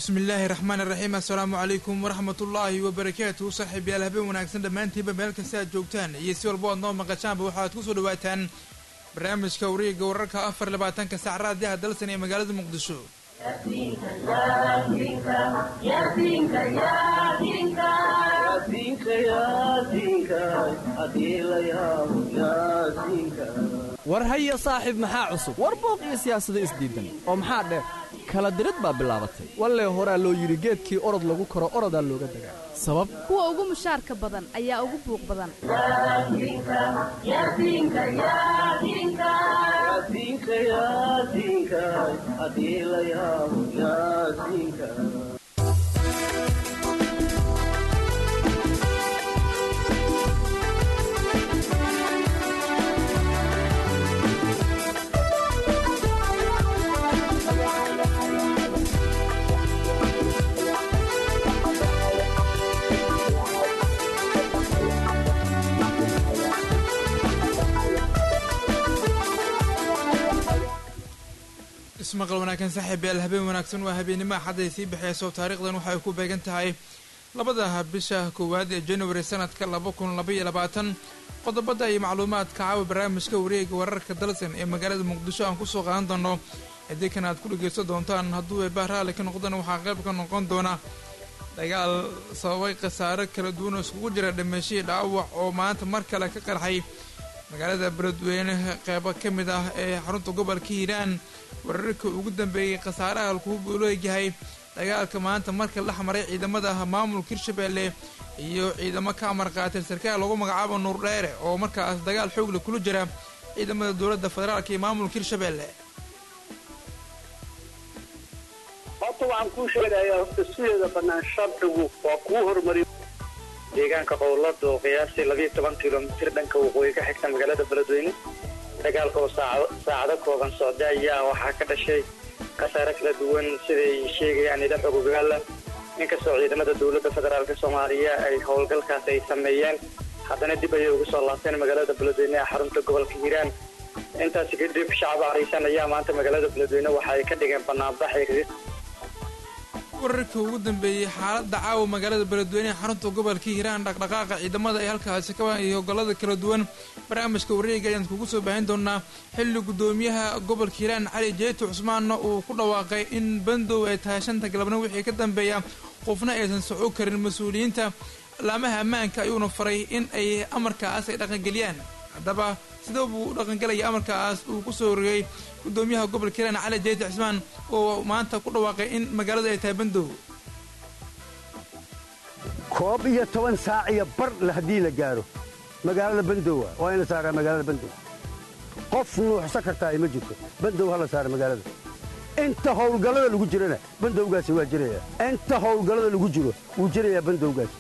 bismi illaahi raxmaan iraxiim assalaamu calaykum waraxmat ullaahi wabarakaatuhu saaxiibyaal habeen wanaagsan dhammaantiinba meel kasta aad joogtaan iyo si walbo aad noo maqashaanba waxaad ku soo dhawaataan barnaamijka wareega wararka afar labaatanka sac raadiyaha dalsan ee magaalada muqdisho war haya saaxiib maxaa cusub war booq iyo siyaasado isdiidan oo maxaa dheer kala dirid baa bilaabatay wallee horaa loo yidhi geedkii orod lagu koro orodaa looga dagaa sabab kuwa ugu mushaarka badan ayaa ugu buuq badan ismaqal wanaagsan saaxiibyaal habeen wanaagsan waa habeennimo axadday sii baxeyso taariikhdan waxay ku beegan tahay labada bisha koowaad ee januari sanadka laba kun labaiyo labaatan qodobada iyo macluumaadka caawa barnaamijka wareega wararka dalsan ee magaalada muqdisho aan kusoo qaadan doono haddii kan aad ku dhegeysan doontaan hadduu eebaa raalli ka noqdana waxaa qayb ka noqon doona dagaal sababay khasaaro kala duwan oo iskugu jira dhameeshihii dhaawac oo maanta mar kale ka qarxay magaalada beledweyne qeybo ka mid ah ee xarunta gobolka hiiraan wararka ugu dambeeyey khasaaraha alkuubu leeyahay dagaalka maanta marka la xmaray ciidamada maamulka hirshabeelle iyo ciidamo ka amar qaatay sarkaal lagu magacaabo nuur dheere oo markaas dagaal xoogle kula jira ciidamada dowladda federaalk iyo maamulka hirshabeelle horta waxaan kuu sheegayaa horta sideeda bannaan sharcigu waa kuu horumariy deegaanka qowlada oo qiyaastii labiiyo toban kilomitir dhanka waqooyi ka xigta magaalada beledweyne dagaalka oo saacado kooban socda ayaa waxaa ka dhashay khasaare kala duwan siday sheegayaan ila xogogaala inkastoo ciidamada dowladda federaalk soomaaliya ay howlgalkaas ay sameeyeen haddana dib ayay ugu soo laabteen magaalada beledweyne ee xarunta gobolka hiiraan intaasi kadib shacab ariisan ayaa maanta magaalada beledweyne waxa ay ka dhigeen banaanbax wararka ugu dambeeyey xaaladda caawa magaalada beledweyne ee xarunta gobolka hiiraan dhaqdhaqaaqa ciidamada ay halkaasi ka iyo hogolada kala duwan barnaamijka wareega ayaan kugu soo baahin doonaa xilli guddoomiyaha gobolka hiiraan cali jeeti cusmaanna uu ku dhawaaqay in bandow ay tahay shanta galabna wixii ka dambeeya qofna aysan soco karin mas-uuliyiinta laamaha ammaanka ayuuna faray in ay amarkaas ay dhaqangeliyaan haddaba sidee buu u dhaqangelaya amarkaas uu ku soo rogay guddoomiyaha gobolka hiiraan cali jeeti cismaan oo maanta ku dhawaaqay in magaaladu ay tahay bandow koob iyo toban saac iyo bar haddii la gaaro magaalada bandowa waa in la saaraa magaalada bandow qof nuuxsan kartaa ma jirto bandow ha la saara magaalada inta howlgallada lagu jirana bandowgaasi waa jiraya inta howlgallada lagu jiro wuu jirayaa bandowgaasi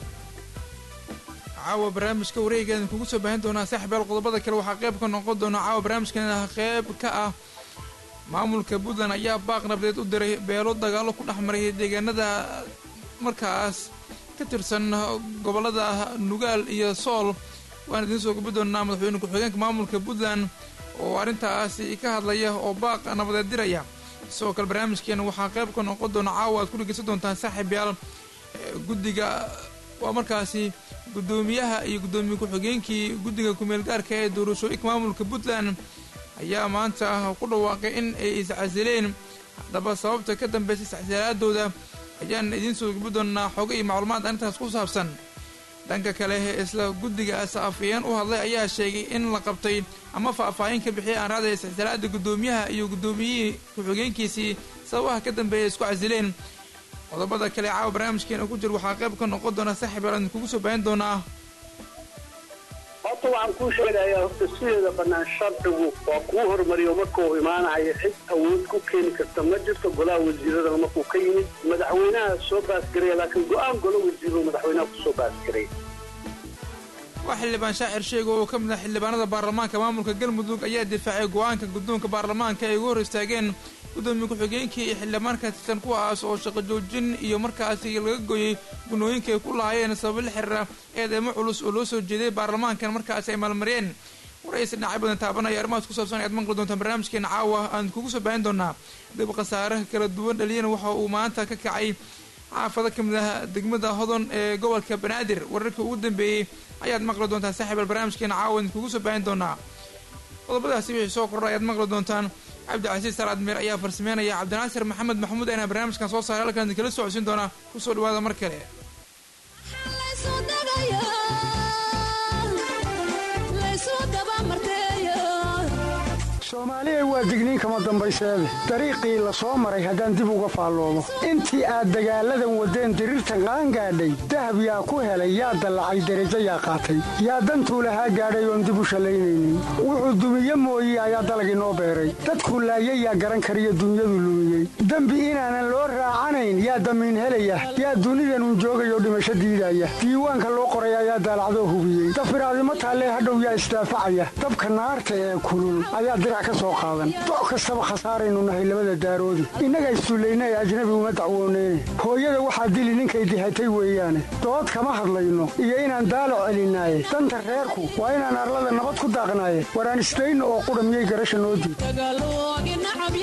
caawa barnaamijka wareegaan kugu soo baahin doonaa saaxiibyaal qodobada kale waxaa qayb ka noqon doona caawa barnaamijkan qayb ka ah maamulka puntland ayaa baaq nabdeed u diray beelo dagaallo ku dhex maray deegaanada markaas ka tirsan gobollada nugaal iyo sool waan idiin soo gabi doonaa madaxweyne ku-xigeenka maamulka puntland oo arrintaasi ka hadlaya oo baaq nabadeed diraya sidoo kale barnaamijkeena waxaa qayb ka noqon doona caawa aad ku dhegeysan doontaan saaxiibyaal guddiga waa markaasi guddoomiyaha iyo guddoomiye ku-xigeenkii guddiga kumeel gaarka ee doorashooyinka maamulka puntland ayaa maanta ku dhawaaqay in ay iscasileen haddaba sababta ka dambaysa iscasilaadooda ayaan idiin soo gabi doonaa xogo iyo macluumaad arrintaas ku saabsan dhanka kale isla guddigaas afayeen u hadlay ayaa sheegay in la qabtay ama faahfaahin ka bixiyay aan raadaya iscasilaada guddoomiyaha iyo guddoomiyihii ku-xigeenkiisii sababaha ka dambeeya isku casileen qodobada kale caawa barnaamijkeena ku jir waxaa qayb ka noqon doona saaxiib aan kugu soo baahin doonaa horta waxaan kuu sheegayaa horta sideeda bannaan sharcigu waa kuu horumariyo markuu imaanayo cid awood ku keeni karta ma jirto golaha wasiiradana markuu ka yimid madaxweynaha soo baasgaraya laakiin go-aan golo wasiiro madaxweynaha kusoo baasgaray waa xildhibaan shaacir sheega oo ka mid ah xildhibaanada baarlamaanka maamulka galmudug ayaa difaacay go-aanka guddoonka baarlamaanka ay ugu hor istaageen guddoomiye ku-xigeenkii iyo xildhibaan ka tirsan kuwaas oo shaqo joojin iyo markaasi laga gooyey gunooyinka ay ku lahaayeen sababo la xiriira eedeemo culus oo loo soo jeeday baarlamaankan markaasi ay maalmariyeen waraysi dhinacyo badan taabanaya arrimahaas ku saabsan ayaad maqli doontaan barnaamijkeena caawa aan kugu soo baahin doonaa dib khasaare kala duwan dhaliyana waxa uu maanta ka kacay xaafado ka mid ah degmada hodon ee gobolka banaadir wararkii ugu dambeeyey ayaad maqli doontaan saaxiibal barnaamijkeena caawa idinkugu soo baahin doonaa qodobadaasi wixii soo kordha ayaad maqli doontaan cabdicasiis salaad meer ayaa farsameynaya cabdinaasir maxamed maxamuud ayna barnaamijkan soo saaray halkan idinkala socodsiin doonaa kusoo dhawaada mar kale soomaaliya waa digniin kama dambayseede dariiqii la soo maray haddaan dib uga faalloomo intii aad dagaalladan waddeen diriirtan qaangaadhay dahab yaa ku helay yaa dallacay derajo yaa qaatay yaa dantuu lahaa gaadhay oon dib u shallaynaynin wuxuu dumiye mooye ayaa dalag inoo beeray dadkuu laayay yaa garan kariyo dunyadu lumiyey dembi inaanan loo raacanayn yaa damiin helaya yaa dunidanun joogayoo dhimasho diidaya diiwaanka loo qoray ayaa daalacdoo hubiyey dafiraadimo taallee hadhow yaa isdaafacaya dabka naarta ee kulul ayaa dirac ka soo qaadan doc kastaba khasaaraynu nahay labada daaroodi innaga istuullayna ee ajnabi uma dacwooneyne hooyada waxaa dili ninkay dihatay weeyaane dood kama hadlayno iyo inaan daalo celinaaye danta reerku waa inaan arlada nabad ku daaqnaaye waraan isdayno oo qudha miyay garasha noo diid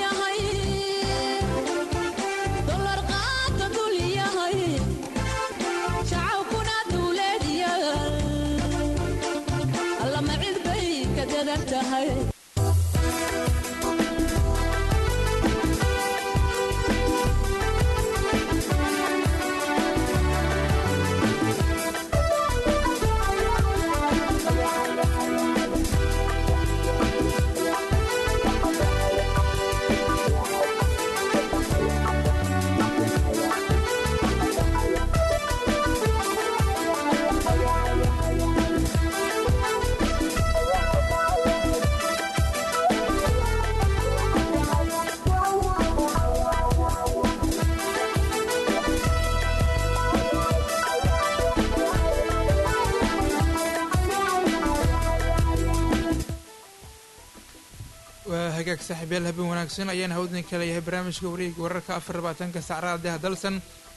waa hagaag saaxiibyaal habeen wanaagsan ayaan hawdin kala yahay barnaamijka wareega wararka afar labaatanka saacadaha deha dalsan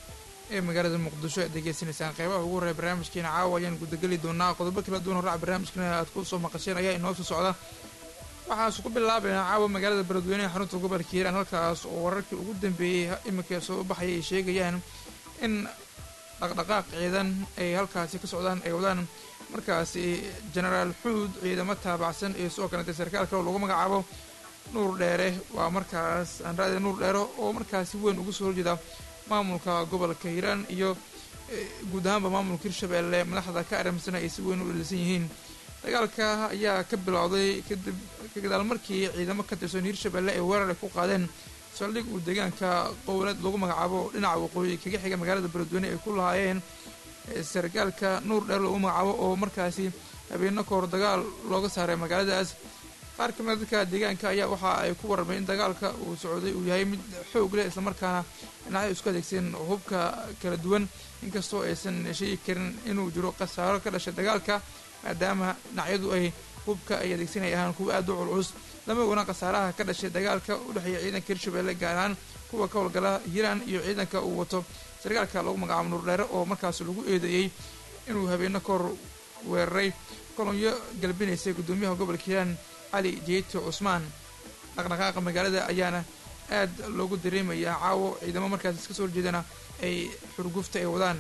ee magaalada muqdisho aad degeysanaysaan qeybaha ugu horreya barnaamijkeena caawa ayaan gudageli doonaa qodobo kala duwan horraca barnaamijkana aad ku soo maqasheen ayaa inoo soo socda waxaasu ku bilaabaynaa caawa magaalada beledweyneha xarunta gobolka hiiraan halkaas oo wararkii ugu dambeeyey iminka soo baxaya ay sheegayaan in dhaqdhaqaaq ciidan ay halkaasi ka socdaan ay wadaan markaasi genaraal xuud ciidamo taabacsan iyo sidoo kalete sarkaal kale oo lagu magacaabo nuur dheere waa markaas anraade nuur dheere oo markaasi weyn ugu soo horjeeda maamulka gobolka hiiraan iyo guud ahaanba maamulka hirshabeelle madaxda ka aramsana ay si weyn u dhalisan yihiin dagaalka ayaa ka bilowday kadib kagadaal markii ciidamo ka tirsan hirshabeelle ay weerar ay ku qaadeen saldhig uu deegaanka qowlad lagu magacaabo dhinaca waqooyi kaga xiga magaalada beledweyne ay ku lahaayeen sarkaalka nuur dheer lagu magacaabo oo markaasi habeeno kahor dagaal looga saaray magaaladaas qaar ka mid dadka deegaanka ayaa waxa ay ku warramay in dagaalka uu socday uu yahay mid xoog leh islamarkaana dhinacyo isku adeegsan hubka kala duwan inkastoo aysan sheegi karin inuu jiro khasaaro ka dhashay dagaalka maadaama dhinacyadu ay hubka ay adeegsanay ahaan kuwa aada u culculus lama ogolaan khasaaraha ka dhashay dagaalka u dhexeeya ciidanka hirshabeelle gaar ahaan kuwa ka howlgala hiiraan iyo ciidanka uu wato sarkaalka lagu magacaabo nuurdheere oo markaas lagu eedeeyey inuu habeeno kahor weeraray kolonyo galbinaysay guddoomiyaha gobolka hiiraan cali jeyti cusmaan dhaqdhaqaaqa magaalada ayaana aad loogu dareemayaa caawo ciidamo markaas iska soo horjeedana ay xurgufta ay wadaan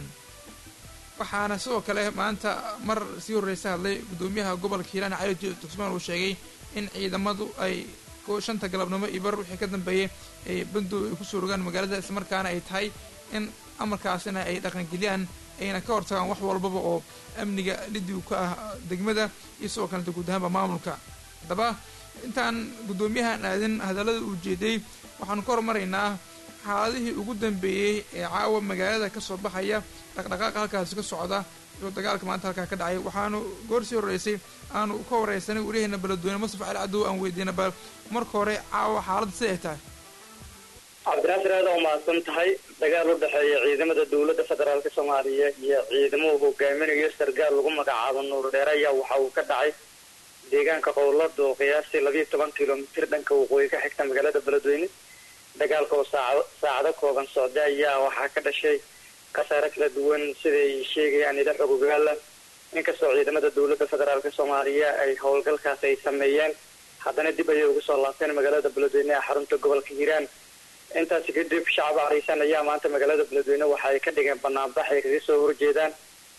waxaana sidoo kale maanta mar sii horreysa hadlay guddoomiyaha gobolka hiiraan cali jeyti cusmaan uu sheegay in ciidamadu ay shanta galabnimo iyo bar wixii ka dambeeyay ay bandow ay kusoo rogaan magaalada islamarkaana ay tahay in amarkaasina ay dhaqangeliyaan ayna ka hortagaan wax walbaba oo amniga lidigu ka ah degmada iyo sidoo kaleta guud ahaanba maamulka haddaba intaan guddoomiyahan aadin hadallada uu jeeday waxaanu ka hormaraynaa xaaladihii ugu dambeeyey ee caawa magaalada ka soo baxaya dhaqdhaqaaqa halkaasi ka socda iyo dagaalka maanta halkaa ka dhacay waxaanu goor sii horreysay aanu ka wareysanay waryaheena beledweyne mustaf cali cadow aan weydiina bal marka hore caawa xaaladda siday tahay cabdinaasir aada u mahadsan tahay dagaal u dhexeeya ciidamada dowladda federaalk soomaaliya iyo ciidamo hogaaminayo sargaal lagu magacaabo nuur dheere ayaa waxa uu ka dhacay deegaanka qowlada oo qiyaastii labiiyo toban kilomitir dhanka waqooyi ka xigta magaalada beledweyne dagaalka oo saacado saacado kooban socda ayaa waxaa ka dhashay khasaare kala duwan siday sheegayaan ila xog ogaala inkastoo ciidamada dowladda federaalk soomaaliya ay howlgalkaas ay sameeyeen haddana dib ayay ugu soo laabteen magaalada beledweyne ee xarunta gobolka hiiraan intaasi kadib shacab cariisan ayaa maanta magaalada beledweyne waxa ay ka dhigeen banaanbax ay kaga soo horjeedaan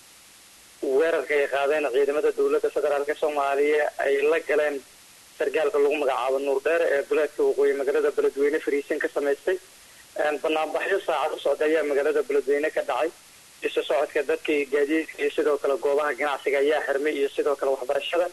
weerarka ay qaadeen ciidamada dowladda federaalk soomaaliya ay la galeen sargaalka lagu magacaabo nuur dheer ee duleedka waqooyi magaalada beledweyne fariisin ka samaystay banaanbaxyo saacad u socda ayaa magaalada beledweyne ka dhacay isu socodka dadka iyo gaadiidka iyo sidoo kale goobaha ganacsiga ayaa xirmay iyo sidoo kale waxbarashada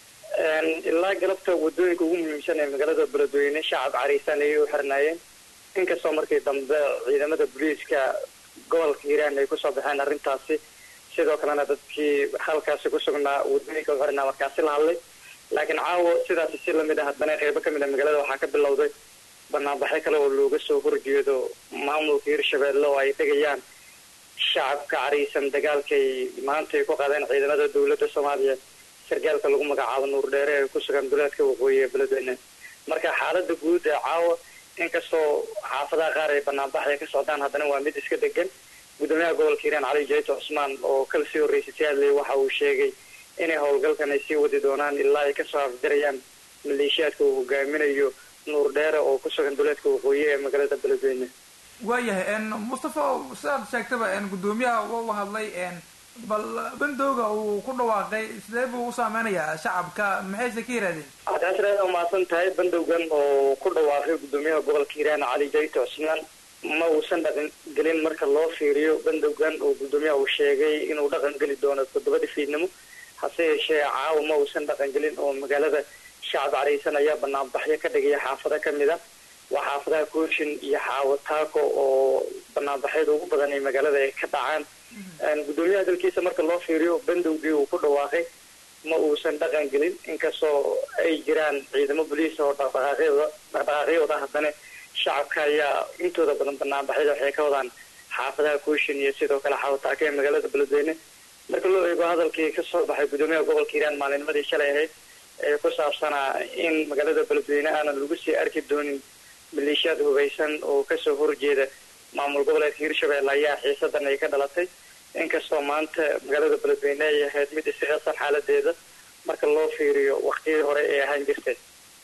ilaa galabta wadooyinka ugu muhiimsan ee magaalada beledweyne shacab cariisan ayay u xirnaayeen inkastoo markii dambe ciidamada booliiska gobolka hiiraan ay kusoo baxeen arrintaasi sidoo kalena dadkii halkaasi ku sugnaa wadooyinka u xirnaa markaasi la hadlay laakiin caawo sidaasi si lamid ah haddana qeybo kamid a magaalada waxaa ka bilowday banaanbaxyo kale oo looga soo horjeedo maamulka hirshabeelle oo ay dhigayaan shacabka cariisan dagaalkay maanta ay ku qaadeen ciidamada dowladda soomaaliya sargaalka lagu magacaabo nuur dheere ee ku sugan duleedka waqooyi ee beledweyne marka xaalada guud ee caawa inkastoo xaafadaha qaar ay banaanbax ay ka socdaan haddana waa mid iska degan gudoomiyaha gobolka hiiraan cali jayto cusmaan oo kala sii horreysay si hadley waxa uu sheegay inay howlgalkan ay sii wadi doonaan ilaa ay kasoo afjarayaan maleeshiyaadka uu hogaaminayo nuur dheere oo ku sugan duleedka waqooyi ee magaalada beledweyne waayahay mustafa sidaad sheegtaba gudoomiyaha u hadlay bal bandowga uu ku dhawaaqay sidee buu u saameynayaa shacabka maxayse ka yirahdeen taasina waa mahadsan tahay bandowgan oo ku dhawaaqay gudoomiyaha gobolka hiiraan cali jayto cusmaan ma uusan dhaqan gelin marka loo fiiriyo bandowgan oo gudoomiyaha uu sheegay inuu dhaqan geli doono toddobadii fiidnimo hase yeeshee caawa ma uusan dhaqan gelin oo magaalada shacab cariisan ayaa banaanbaxyo ka dhigaya xaafado kamid a waa xaafadaha kooshin iyo xaawo taako oo banaanbaxyada ugu badan ee magaalada ay ka dhacaan gudoomiyaha dalkiisa marka loo fiiriyo bandowgii uu ku dhawaaqay ma uusan dhaqan gelin inkastoo ay jiraan ciidamo boliis oo dhaqdhaqaaqyada dhaqdhaqaaqyooda haddana shacabka ayaa intooda badan banaanbaxyada waxay ka wadaan xaafadaha kooshin iyo sidoo kale xaawo taako ee magaalada beledweyne marka loo eego hadalkii kasoo baxay gudoomiyaha gobolka hiiraan maalinimadii shalay ahayd ee ku saabsanaa in magaalada beledweyne aanan lagu sii arki doonin maleeshiyaad hubaysan oo kasoo horjeeda maamul goboleedka hirshabelle ayaa xiisadan ay ka dhalatay inkastoo maanta magaalada beledweyne ay ahayd mid isiqasan xaaladeeda marka loo fiiriyo waqtiyadii hore ee ahaan jirtay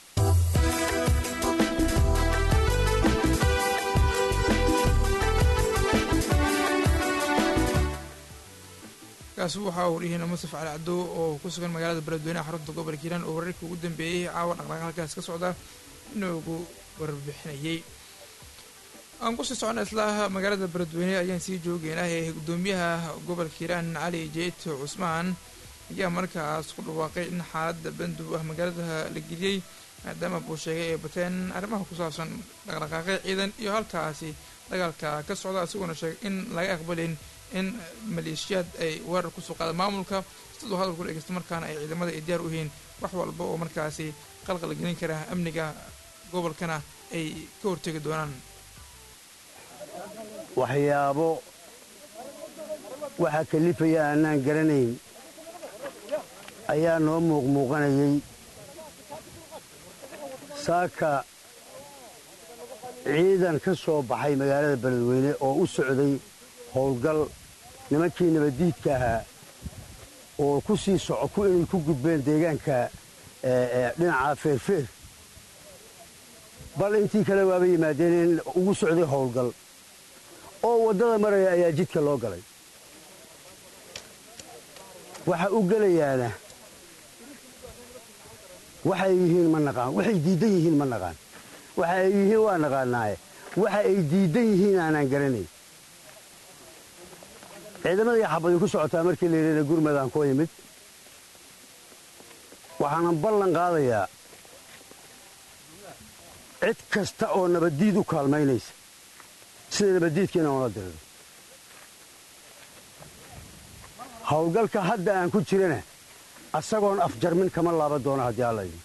kaasi waxaa uu dhihiina musaf cali cadow oo ku sugan magaalada beledweyneha xarunta gobolka hiiraan oo wararkii ugu dambeeyey caawa dhaqdhaqaaq halkaas ka socda inoogu warbixinayay aan kusii socona isla magaalada beledweyne ayaan sii joogeynah ee gudoomiyaha gobolka hiiraan cali jeyto cusmaan ayaa markaas ku dhawaaqay in xaaladda bandow ah magaalada la geliyey maadaama buu sheegay ay bateen arrimaha ku saabsan dhaqdhaqaaqyo ciidan iyo halkaasi dagaalka ka socda isagoona sheegay in laga aqbalin in maleeshiyaad ay weerar kusoo qaada maamulka siduu hadalku dhegeysta markaana ay ciidamada ay diyaar u yihiin wax walba oo markaasi qalqal gelin kara amniga gobolkana ay ka hortegi doonaan waxyaabo waxaa kalifaya aanaan garanayn ayaa noo muuqmuuqanayay saaka ciidan ka soo baxay magaalada beledweyne oo u socday howlgal nimankii nabaddiidka ahaa oo ku sii soco inay ku gudbeen deegaanka dhinaca feerfeer bal intii kale waaba yimaadeen in ugu socday howlgal oo waddada maraya ayaa jidka loo galay waxa u gelayaana waxay yihiin ma naqaan waxay diiddan yihiin ma naqaan waxa ay yihiin waa naqaanaaye waxa ay diiddan yihiin aanaan garanayn ciidamadii xabadi ku socotaa markii la yidhahda gurmadaan koo yimid waxaanan ballan qaadayaa cid kasta oo nabaddiid u kaalmaynaysa sida nabaddiidkiina oona diriro howlgalka hadda aan ku jirana asagoon afjarmin kama laaban doono haddii alla yidhi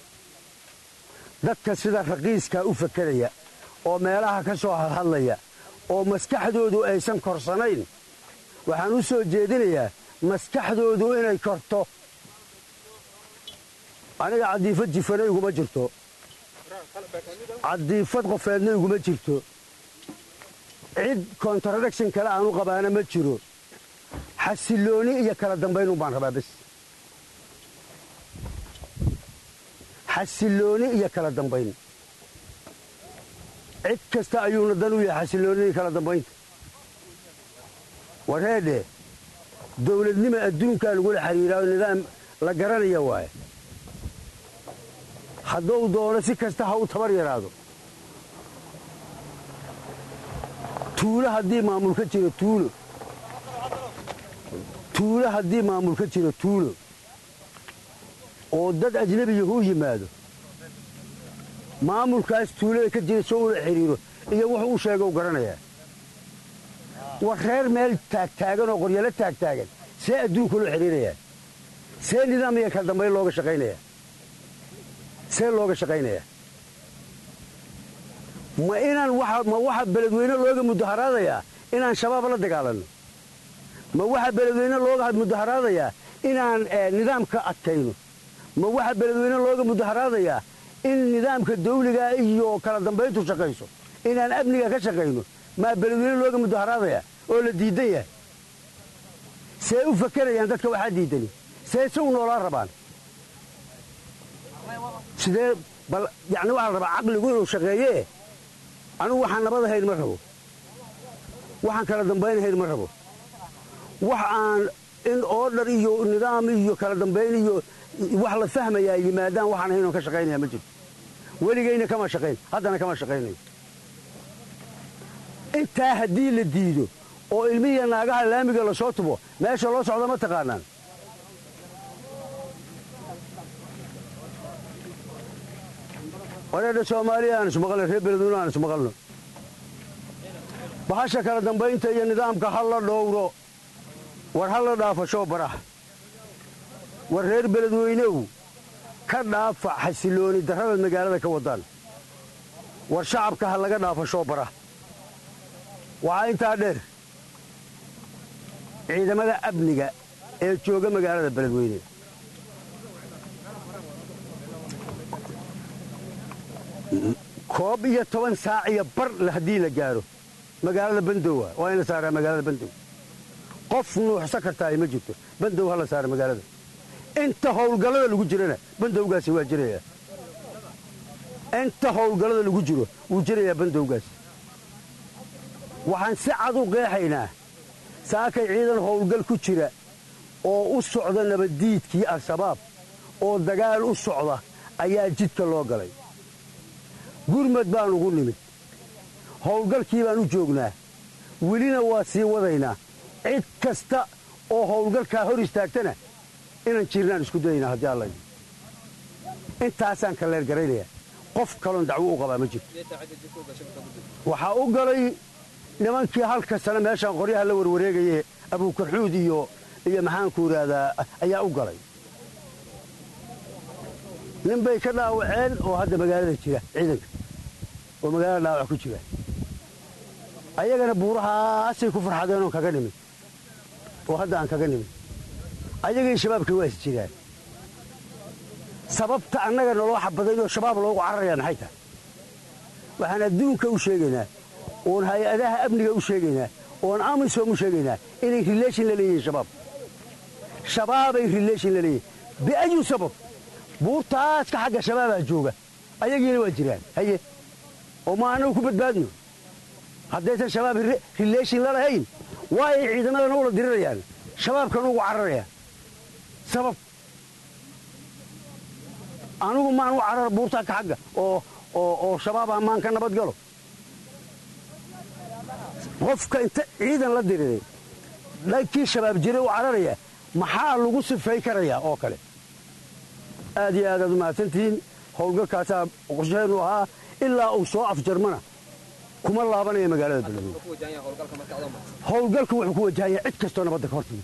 dadka sida raqiiskaa u fakeraya oo meelaha ka soo hadhadlaya oo maskaxdoodu aysan korsanayn waxaan u soo jeedinayaa maskaxdoodu inay korto aniga caddiifad jifana iguma jirto caddiifad qofeedna iguma jirto cid contradiction kale aanu qabaana ma jiro xasillooni iyo kala dambaynun baan rabaa bes xasillooni iyo kala dambayn cid kasta ayuuna dan u yahay xasiloonidii kala dambaynta warheedhe dawladnima adduunkaa lagula xidhiiraayo nidaam la garanaya waaye hadduu doono si kasta ha u tabar yaraado tuulo haddii maamul ka jiro tuulo tuulo haddii maamul ka jiro tuulo oo dad ajnebiyahu u yimaado maamulkaas tuulada ka jira soo ula xidhiiro iyo wuxuu u sheega u garanayaa war reer meel taagtaagan oo qoryalo taagtaagan see adduunka loo xidhiirayaa see nidaam iyo kala dambayn looga shaqaynayaa see looga shaqaynayaa ma inaan ma waxa beledweyne looga mudaharaadayaa inaan shabaab la dagaalanno ma waxa beledweyne looga mudaharaadayaa inaan nidaamka adkayno ma waxa beledweyne looga mudaharaadayaa in nidaamka dawliga iyo kala dambayntu shaqayso inaan amniga ka shaqayno maa beledweyne looga mudaharaadayaa oo la diidan yahay see u fakerayaan dadka waxaa diidani see se u noolaa rabaan sidee bal yacni waxaa la rabaa caqligu inuu shaqeeyee anugu waxaan nabad ahayn ma rabo waxaan kala dambaynahayn ma rabo wax aan in oodhar iyo nidaam iyo kala dambayn iyo wax la fahmayaa yimaadaan waxaan ahayn oon ka shaqaynaya ma jirto weligayna kama shaqayn haddana kama shaqaynayo intaa haddii la diido oo ilmihiya naagaha laamiga la soo tubo meesha loo socda ma taqaanaan wareedha soomaaliya aan ismaqalno reer beledweyne aan ismaqalno bahasha kala dambaynta iyo nidaamka ha la dhowro war ha la dhaafashoo baraha war reer beledweynehu ka dhaafa xasilooni darrada magaalada ka wadaan war shacabka ha laga dhaafashoo baraha waxaa intaa dheer ciidamada amniga ee jooga magaalada beledweyne koob iyo toban saac iyo bar haddii la gaaro magaalada bandowa waa in la saaraa magaalada bandow qof nuuxsan kartaa ma jirto bandow ha la saara magaalada inta howlgallada lagu jirana bandowgaasi waa jirayaa inta howlgallada lagu jiro wuu jirayaa bandowgaasi waxaan si cad u qeexaynaa saakay ciidan howlgal ku jira oo u socda nabaddiidkii al-shabaab oo dagaal u socda ayaa jidka loo galay gurmad baan ugu nimid howlgalkii baan u joognaa welina waa sii wadaynaa cid kasta oo howlgalkaa hor istaagtana inaan jirnaan isku dayaynaa haddii alla intaasaan kaleergaraynayaa qof kaloon dacwo u qabaa ma jirto waxaa u galay nimankii halka sane meeshaan qoryaha la warwareegaye abuukarxuud iyo iyo maxaanku idhaahdaa ayaa u galay nin bay ka dhaawaceen oo hadda magaalada jira ciidanka oo magaalada dhaawac ku jira ayagana buurahaasay ku farxadeen oon kaga nimid oo hadda aan kaga nimid ayagii shabaabkii waa is jiraan sababta annaga naloo xabadayn oo shabaab loogu cararayaa maxay tahay waxaan adduunka u sheegaynaa oon hay-adaha amniga u sheegaynaa oon amisom u sheegaynaa inay rileeshin la leeyihiin shabaab shabaabay rileeshin la leeyihin biayu sabab buurtaaska xagga shabaabaa jooga ayagiina waa jiraan haye oo ma annagu ku badbaadno haddaysan shabaab rileeshin la lahayn waa ay ciidamadana ula dirirayaan shabaabkan ugu cararayaan sabab anugu maan u carar buurtaaka xagga oo shabaaba maan ka nabad galo qofka inta ciidan la diriray dhankii shabaab jiray u cararaya maxaa lagu sifay karayaa oo kale aad iyo aadaad u mahadsantihiin howlgalkaasaa qorshaheennu ahaa ilaa uu soo afjarmana kuma laabanaya magaalada beledweyne howlgalku wuxuu ku wajahaya cid kastoo nabadda ka hortimi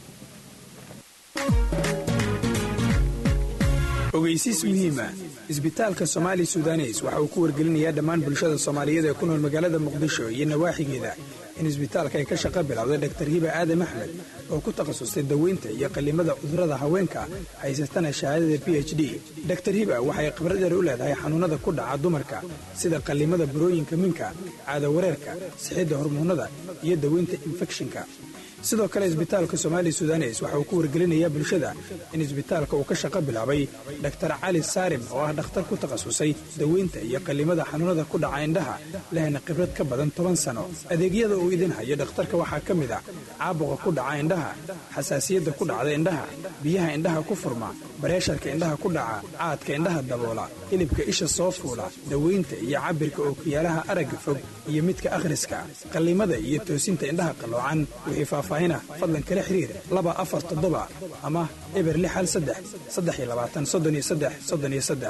ogeysiis muhiima isbitaalka somaali sudanes waxa uu ku wargelinayaa dhammaan bulshada soomaaliyeed ee ku nool magaalada muqdisho iyo nawaaxigeeda in isbitaalka ay ka shaqo bilowday dhaktar hiba aadam axmed oo ku takhasustay daweynta iyo qallimada cudurrada haweenka haysatana shahaadada b h d daktar hiba waxay khibradeer u leedahay xanuunnada ku dhaca dumarka sida qallimada burooyinka minka caado wareerka sixidda hormoonnada iyo daweynta infekshinka sidoo kale isbitaalka somaali sudanes waxa uu ku wargelinayaa bulshada in isbitaalka uu ka shaqo bilaabay dhaktar cali saarim oo ah dhakhtar ku takhasusay daweynta iyo qallimada xanuunada ku dhaca indhaha lehna khibrad ka badan toban sano adeegyada uu idin hayo dhakhtarka waxaa ka mid ah caabuqa ku dhaca indhaha xasaasiyadda ku dhacda indhaha biyaha indhaha ku furma bareesharka indhaha ku dhaca caadka indhaha daboola hilibka isha soo fuula daweynta iyo cabirka ookiyaalaha aragga fog iyo midka akhriska qallimada iyo toosinta indhaha qalloocan wixii faahfaahina fadlan kala xiriir laba afar toddoba ama eber lix hal saddex saddex iyo labaatan soddon iyo saddex soddon iyo saddex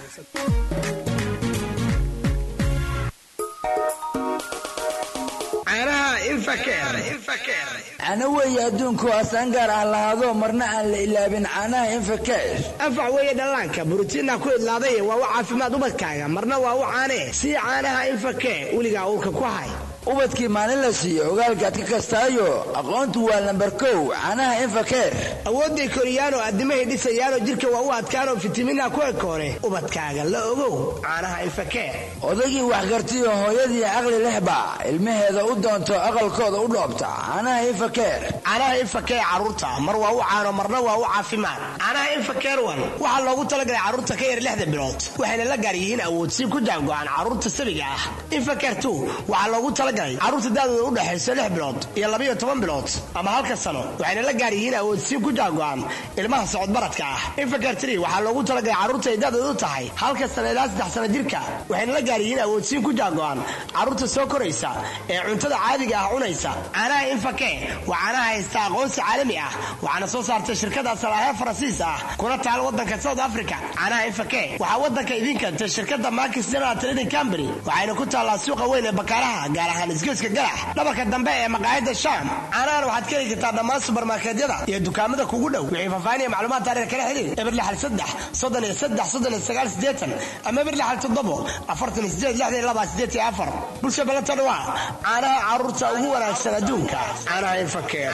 cana weeye adduunku asaan gaar ah lahaado marna aan la ilaabin caanaha infakeesh anfac weeye dhallaanka borotiinna ku idlaaday waa u caafimaad ubadkaaga marna waa u caanee sii caanaha infakee weligaa uurka ku hay ubadkii maalin la siiyo ogaalkaad ka kastaayo aqoontu waa lambar kow caanaha infakeer awoodday koriyaanoo addimahay dhisayaanoo jidhka waa u adkaanoo fitamiinha ku ekoore ubadkaaga la ogow caanaha infakee odaygii waxgartiyo hooyadii caqli lexba ilmaheeda u doonto aqalkooda u dhoobta caanaha infakeer caanaha infakee carruurta mar waa u caano marna waa u caafimaad caanaha infakeer wan waxaa loogu talagalay carruurta ka yar lixda bilood waxayna la gaar yihiin awoodsiin ku jaango-aan carruurta sabiga ah infakeer tu waxaa loogu talagalay carruurta daadooda u dhexayso lix bilood iyo labayo toban bilood ama halka sano waxayna la gaar yihiin awoodsiin ku jaango-an ilmaha socodbaradka ah infakeer tri waxaa loogu talagalay carruurta ay daadooda u tahay halka sano ilaa saddex sano jirka waxayna la gaar yihiin awoodsiin ku jaango-an carruurta soo koraysa ee cuntada caadiga ah cunaysa caanaha infake waa caanaha haysta aqoonsi caalami ah waxaana soo saartay shirkada salaahe faransiis ah kuna taal wadanka south africa caanaha infake waxaa wadanka idiin keentay shirkada markis general trading company waxayna ku taallaa suuqa weyn ee bakaaraha gaar ahaan isgoyska galax dhabarka dambe ee maqaayada sham caanahan waxaad ka heli kartaa dhammaan subarmarkeedyada iyo dukaamada kugu dhow wixii faahfaahinaya macluumaad taariir kala xiriir eber lixal saddex soddon iyo saddex soddon iyo sagaal siddeetan ama eber lixal toddobo afartan iyo sideed lixdan iyo laba siddeed iyo afar bulsha balanta dhawaa caanaha carruurta ugu wanaagsan adduunka caanaha infakeer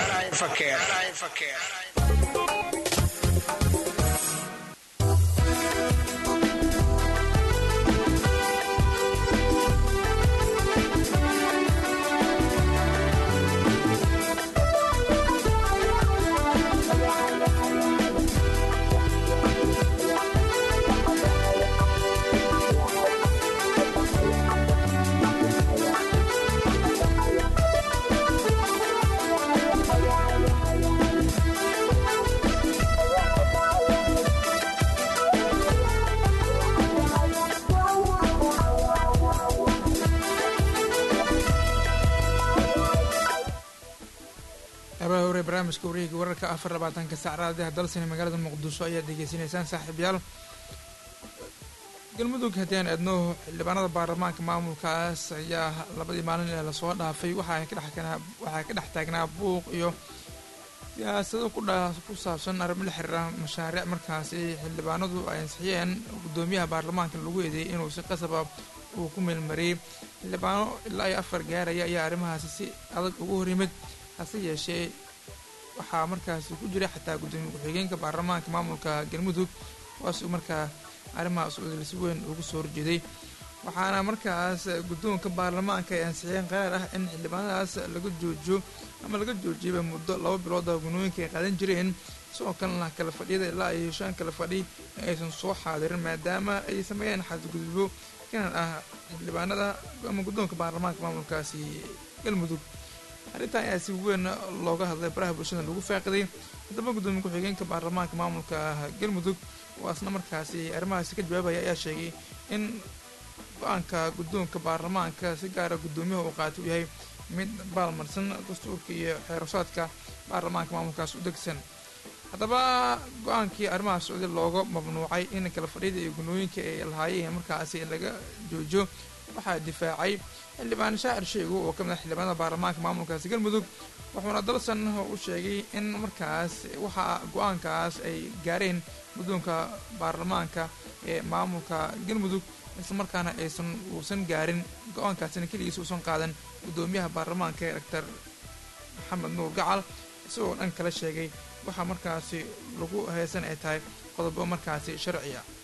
abaha hore barnaamijka wareega wararka afar labaatanka saacraadaha dalsani magaalada muqdisho ayaad degeysanaysaan saaxiibyaal galmudug haddii aan eedno xildhibaanada baarlamaanka maamulkaas ayaa labadii maalin ee lasoo dhaafay waxaa ka dhexwaxaa ka dhex taagnaa buuq iyo siyaasado ku saabsan arrimo la xiriira mashaariic markaasi xildhibaanadu ay ansixiyeen guddoomiyaha baarlamaanka lagu eedeeyay inuu si qasaba uu ku meelmariyey xildhibaano ilaa iyo afar gaaraya ayaa arrimahaasi si adag ugu hor yimid hase yeeshee waxaa markaasi ku jira xataa guddoomiye ku-xigeenka baarlamaanka maamulka galmudug kuwaasuu markaa arrimahaas udil si weyn ugu soo horjeeday waxaana markaas guddoonka baarlamaanka ay ansixiyeen qaraar ah in xildhibaanadaas laga joojiyo ama laga joojiyaba muddo laba bilood oo gunooyinka ay qaadan jireen sidoo kalena kala fadhiyada ilaa iyo shan kala fadhi aysan soo xaadirin maadaama ay sameeyeen xadgudubyo kanan ah xildhibaanada ama guddoonka baarlamaanka maamulkaasi galmudug arrintan ayaa si weyn looga hadlay baraha bulshada lagu faaqiday haddaba guddoomiye ku-xigeenka baarlamaanka maamulka galmudug oo asna markaasi arrimahaasi ka jawaabaya ayaa sheegay in go-aanka guddoonka baarlamaanka si gaara guddoomiyaha uu qaata u yahay mid baalmarsan dastuurka iyo xeerasaadka baarlamaanka maamulkaas u degsan haddaba go-aankii arrimahaas socday looga mamnuucay in kala fadhiyada iyo gunooyinka ay lahaayeen markaasi laga joojiyo waxaa difaacay xildhibaan shaacir sheego oo ka mid ah xildhibaanada baarlamaanka maamulkaasi galmudug wuxuuna dalsan u sheegay in markaas waxaa go-aankaas ay gaareen guddoonka baarlamaanka ee maamulka galmudug isla markaana aysan uusan gaarin go-aankaasina keligiis uusan qaadan guddoomiyaha baarlamaanka ee doctor maxamed nuur gacal isagoo dhan kala sheegay waxaa markaasi lagu heesan ay tahay qodobo markaasi sharci ah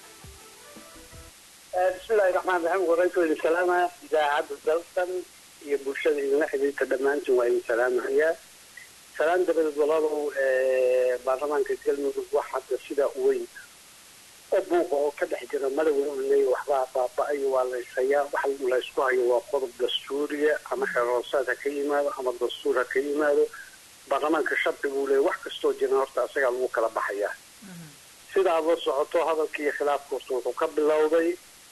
bismillahi raxmaan raxiim warayku idin salaamaya idaacadda dalkan iyo bulshada idinla xidhiirta dhammaantiin waa idin salaamahayaa salaan dabadeed walaalow baarlamaanka galmudug wax hadda sidaa u weyn oo buuqa oo ka dhex jira madawen uu leeyahy waxbaa baaba-ayo waa laysayaa wax laysku hayo waa qodob dastuuriya ama xeroosaad ha ka yimaado ama dastuur ha ka yimaado baarlamaanka sharci buu leeyahy wax kastoo jiran horta asagaa lagu kala baxayaa sidaad la socoto hadalka iyo khilaafka horta wuxuu ka bilowday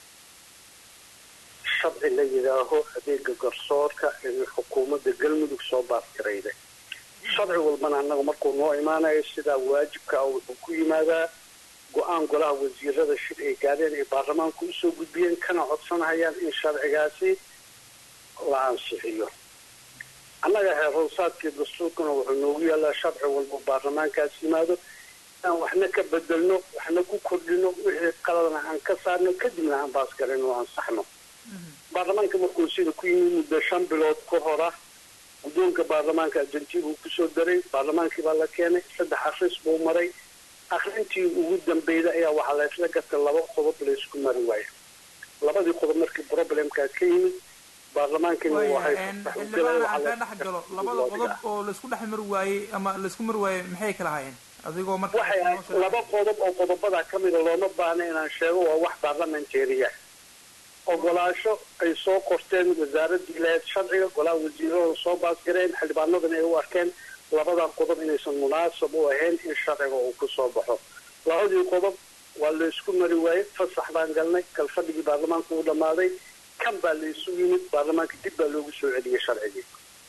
sharci la yidhaaho adeega garsoorka ee xukuumadda galmudug soo baasgarayday sharci walbana annaga markuu noo imaanayo sidaa waajibka ah wuxuu ku yimaadaa go-aan golaha wasiirada shir ay gaadheen ay baarlamaanku usoo gudbiyeen kana codsanayaan in sharcigaasi la ansixiyo annaga heerhoosaadkii dastuurkana wuxuu noogu yaallaa sharci walba baarlamaankaas yimaado aan waxna ka bedelno waxna ku kordhino wixii qaladna aan ka saarno kadibna aan baasgarayno o ansaxno baarlamaanka markuu sida ku yimid muddo shan bilood ka hora guddoonka baarlamaanka argentina uu kusoo daray baarlamaankii baa la keenay saddex akris buu maray akrintii ugu dambeyda ayaa waxaa la isla gatay laba qodob laysku mari waayo labadii qodob markii problemkaa ka yimid baarlamaankina waxay xildhibaan aan kaa dhex galo labada qodob oo laysku dhex mari waayey ama laysku mari waayey maxay kala hayeen adigoo marka waxay ahayd laba qodob oo qodobadaa ka mida looma baahna inaan sheego waa wax baarlamentariya ogolaasho ay soo qorteen wasaaradii lahayd sharciga golaha wasiirada soo baasgareen xildhibaanadana ay u arkeen labadan qodob inaysan munaasab u ahayn in sharciga uu ku soo baxo labadii qodob waa laysku mari waayey fasax baan galnay kalfadhigii baarlamaanka uu dhammaaday kan baa laysu yimid baarlamaanka dib baa loogu soo celiyey sharcigii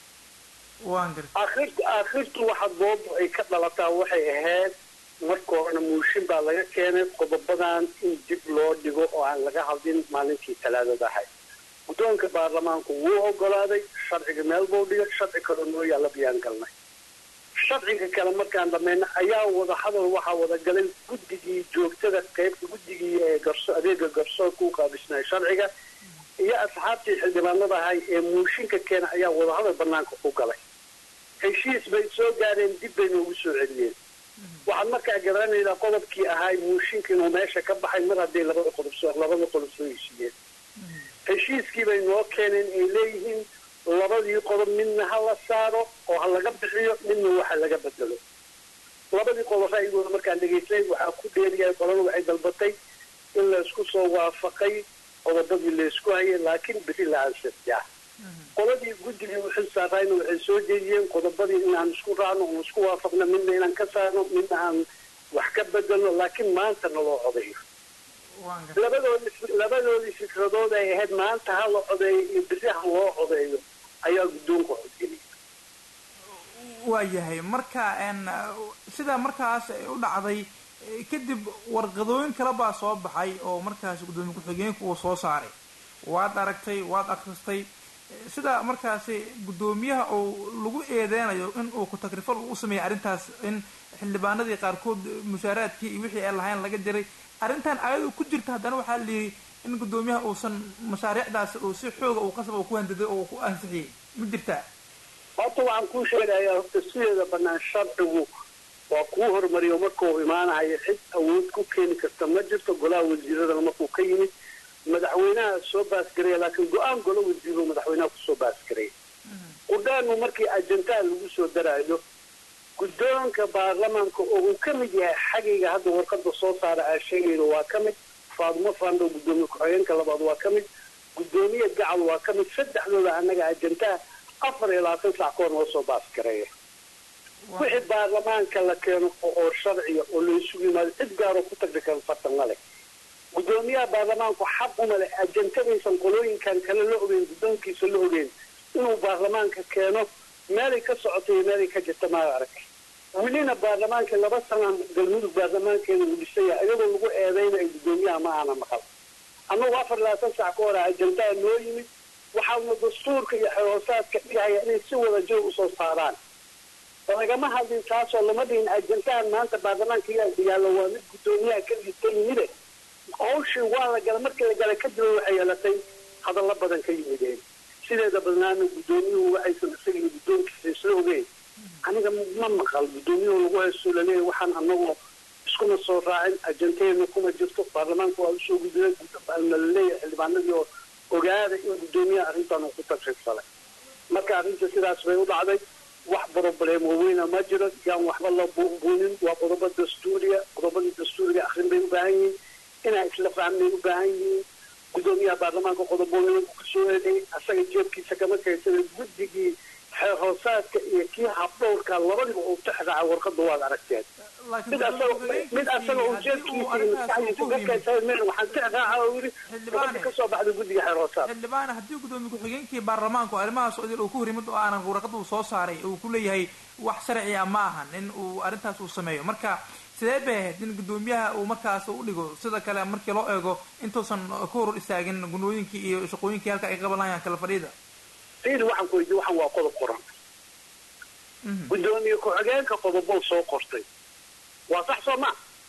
aakhirtu waxa doodu ay ka dhalataa waxay ahayd marka horena muushin baa laga keenay qodobadan in dib loo dhigo oo aan laga hadlin maalintii talaadada ahayd guddoonka baarlamaanku wuu ogolaaday sharciga meel buu dhigay sharci kaloo noo yaalla biyaan galnay sharciga kale markaan dhamayna ayaa wada hadal waxaa wada galay guddigii joogtada qaybta guddigii ee garso adeega garsoorka u qaabisnay sharciga iyo asxaabtii xildhibaanada ahay ee muushinka keena ayaa wadahadal banaanka ku galay heshiis bay soo gaareen dib bay noogu soo celiyeen waxaad markaa garanaydaa qodobkii ahaay muushinka inuu meesha ka baxay mar hadday labada qodob soo labada qodob soo heshiiyeen heshiiskii bay noo keeneen ay leeyihiin labadii qodob midna ha la saaro oo ha laga bixiyo midna waxa laga bedelo labadii qodob ra'yigooda markaan dhegaysnay waxaa ku dheeriyahay qolada waxay dalbatay in laysku soo waafaqay qodobadii laysku hayay laakiin beri la ansixiyaa qoladii guddigii u xil saarayna waxay soo jeediyeen qodobadii inaan isku raacno oon isku waafaqno midna inaan ka saarno midna aan wax ka bedelno laakiin maanta naloo codeeyo labadoodi labadoodii fikradood ay ahayd maanta ha la codeeyo iyo beri ha loo codeeyo ayaa guddoonka codgeliyay waayahay marka sidaa markaas u dhacday kadib warqadooyin kale baa soo baxay oo markaas guddoomiye ku-xigeenku uu soo saaray waad aragtay waad akristay sida markaasi guddoomiyaha uu lagu eedeynayo in uu ku-takrifal u sameeyay arrintaas in xildhibaanadii qaarkood mushaaraadkii iyo wixii ay lahayn laga diray arrintan ayadu ku jirta haddana waxaa la yidhi in guddoomiyaha uusan mashaariicdaas uu si xooga uu qasab uu ku handaday oo ku ansixiyey ma jirtaa horta waxaan kuu sheegayaa horta sideeda banaan sharcigu waa kuu horumariyo markuu imaanahayo cid awood ku keeni karta ma jirto golaha wasiiradana markuu ka yimid madaxweynaha soo baasgaraya laakiin go-aan golo wasiiro madaxweynaha kusoo baasgaraya qudhaanu markii ajantaha lagu soo daraayo guddoonka baarlamaanka oo uu ka mid yahay xagayga hadda warqada soo saara aa sheegayno waa ka mid faadumo fando guddoomiye ku-xigeenka labaad waa ka mid guddoomiye gacal waa ka mid saddexdooda annaga ajantaha afar iyo labaatan sac kahor noo soo baasgareeya wixii baarlamaanka la keeno oo sharciya oo laysugu yimaado cid gaaroo ku tagri kara fartan ma leh guddoomiyaha baarlamaanku xaq uma leh ajantadaysan qolooyinkan kale la ogeyn guddoonkiisa la ogeyn inuu baarlamaanka keeno meelay ka socota iyo meelay ka jirta maa arag welina baarlamaanka laba sanaan galmudug baarlamaankeeda uu dhisaya iyadoo lagu eedeynayo guddoomiyaha ma aana maqal annagu afar labaatan sac ka hora ajantaha noo yimid waxaana dastuurka iyo xeroosaadka dhigahaya inay si wada jir usoo saaraan lagama hadlin taasoo lama dhihin ajantahan maanta baarlamaanka yaallo waa mid guddoomiyaha keligiis ka yimide hawshii waa la gala markii la galay kadib waxay yeelatay hadallo badan ka yimideen sideeda badnaana guddoomiyuhu waxaysan isaga iyo guddoonkiisa isla ogeyn aniga ma maqal guddoomiyuhu lagu haysto laleeyahy waxaan anagu iskuma soo raacin ajantaheena kuma jirto baarlamaanka waa usoo gudbiyay laleeyahay xildhibaanadii oo ogaada in guddoomiyaha arrintan uu ku tagrifsalay marka arrinta sidaas bay u dhacday wax broblem weyna ma jiro yaan waxba la buunbuunin waa qodobo dastuuriya qodobadii dastuuriga akrin bay u baahan yihiin inaa isla fahmay u baahan yihiin gudoomiyaha baarlamaanka qodobooyinka kusoo eeday asaga jeebkiisa kama kaysada guddigii xeer hoosaadka iyo kii habdhowrka labadiba uu tixraaca warqada waad aragteen mid asaga mid asaga uu jeebkiisa iyo maskaxdiisa ka kaysada meel waxaan tixraaca oo yidhi gabadha ka soo baxda guddiga xeer hoosaad xildhibaan haddii gudoomiye ku-xigeenkii baarlamaanku arrimahaas idil uu ku horimid oo aanan warqad uu soo saaray uu ku leeyahay wax sharci ah ma ahan in uu arrintaas uu sameeyo marka sidee bay ahayd in gudoomiyaha uu markaas u dhigo sida kale markii loo eego intuusan ku hor istaagin gunooyinkii iyo shaqooyinkii halka ay qabanayaan kala fadhiida fiili waxaan ku weydiye waxaan waa qodob qoran gudoomiye ku-xigeenka qodobow soo qortay waa sax soo ma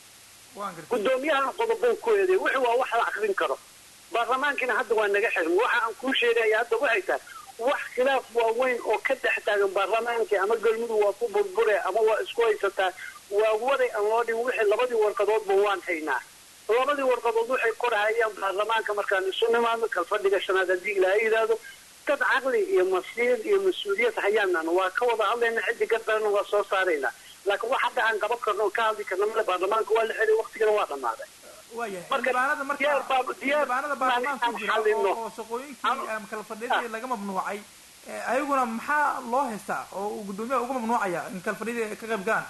gudoomiyahana qodobow ku eeday wixii waa wax la akrin karo baarlamaankiina hadda waa naga xirmi waxa aan kuu sheegaya hadda waxay tahay wax khilaaf waaweyn oo ka dhex taagan baarlamaankii ama galmudug waa ku burbure ama waa isku haysataa waa waday aan loo dhigin wixii labadii warqadoodba waan haynaa labadii warqadood waxay korhayaan baarlamaanka markaan isu nimaadno kalfadhiga shanaad haddii ilaaha yidhaahdo dad caqli iyo masiir iyo mas-uuliyad hayaanana waa ka wada hadlayna ciddi gardarana waa soo saaraynaa laakiin wax hadda aan qaban karno oo ka hadli karno male baarlamaanka waa la xiray waktigana waa dhammaaday xildhibaanada marka xildhibaanada baarlamaanka ku jira oo shaqooyinkii kala fadhiyadii laga mamnuucay ayaguna maxaa loo haystaa oo uu gudoomiyaha uga mamnuucaya in kala fadhiyadii ka qayb galaan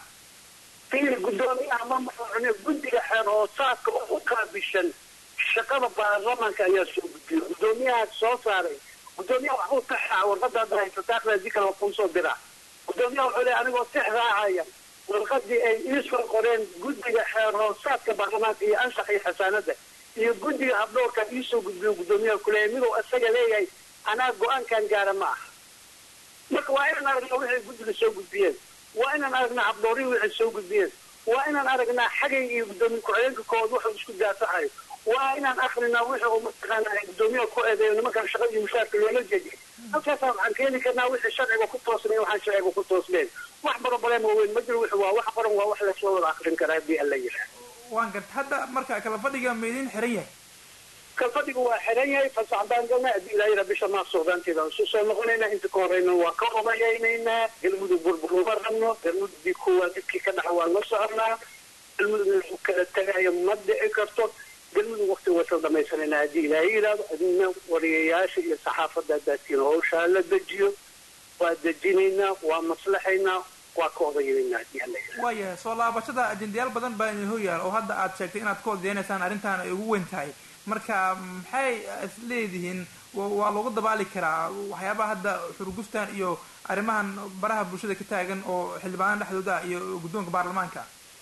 fiil gudoomiyaha ma mamnuucne guddiga xeer hoosaadka oo u qaabishan shaqada baarlamaanka ayaa soo gudbiyay gudoomiyaha soo saaray gudoomiyaha waxbuu tixraaca warqada hadda haysataa akhriadii kale waa kuu soo diraa gudoomiyaha wuxuu leeyahay anigoo tix raacaya warqadii ay iisoo qoreen guddiga xeer hoosaadka baarlamaanka iyo anshax iyo xasaanada iyo guddiga habdhowrka iisoo gudbiyo gudoomiyaha kuleeyahay miduu isaga leeyahay anaa go-aankan gaara ma aha marka waa inaan aragnaa waxay guddiga soo gudbiyeen waa inaan aragnaa habdhowrihii waxay soo gudbiyeen waa inaan aragnaa xagay iyo gudoomiye ku-xigeenka kood wuxuu isku daafacayo waa inaan akrinaa wixii uu mataqaana gudoomiyaha ku eedeeyo nimankan shaqada iyo mushaarka loola jeediyo halkaasaa waxaan keeni karnaa wixii sharciga ku toosnay waxaan sharciga ku toosneen wax barobalem weyn ma jiro wixii waa wax qoran waa wax lasoo wada akrin karaa haddii alla yidhaah waan garta hadda marka kala fadhiga ma idin xiran yahay kalfadhigu waa xiran yahay fasax baan galnay haddii ilaa yidhaa bisha maas socdaanteeda aan isu soo noqonaynaa inta ka horeyna waa ka odayaynayna galmudug burbur uma rabno galmudugdii kuwaa dibkii ka dhaca waan la soconaa galmudug inuu kala tagayo ma dhici karto galmudug wakti wasal dhamaysanayna haddii ilaahay yidhaahdo adina wariyayaasha iyo saxaafadda hadaatiin howshaa la dejiyo waa dejinaynaa waa maslaxaynaa waa ka odayaynaa haddii alla yidhaahdo waayahay soo laabashada ajendayaal badan baa idin horyaal oo hadda aad sheegtay inaad ka odaynaysaan arrintan ay ugu weyn tahay marka maxay isleedihiin waa loogu dabaali karaa waxyaabaha hadda xurguftan iyo arrimahan baraha bulshada ka taagan oo xildhibaanada dhexdooda iyo guddoonka baarlamaanka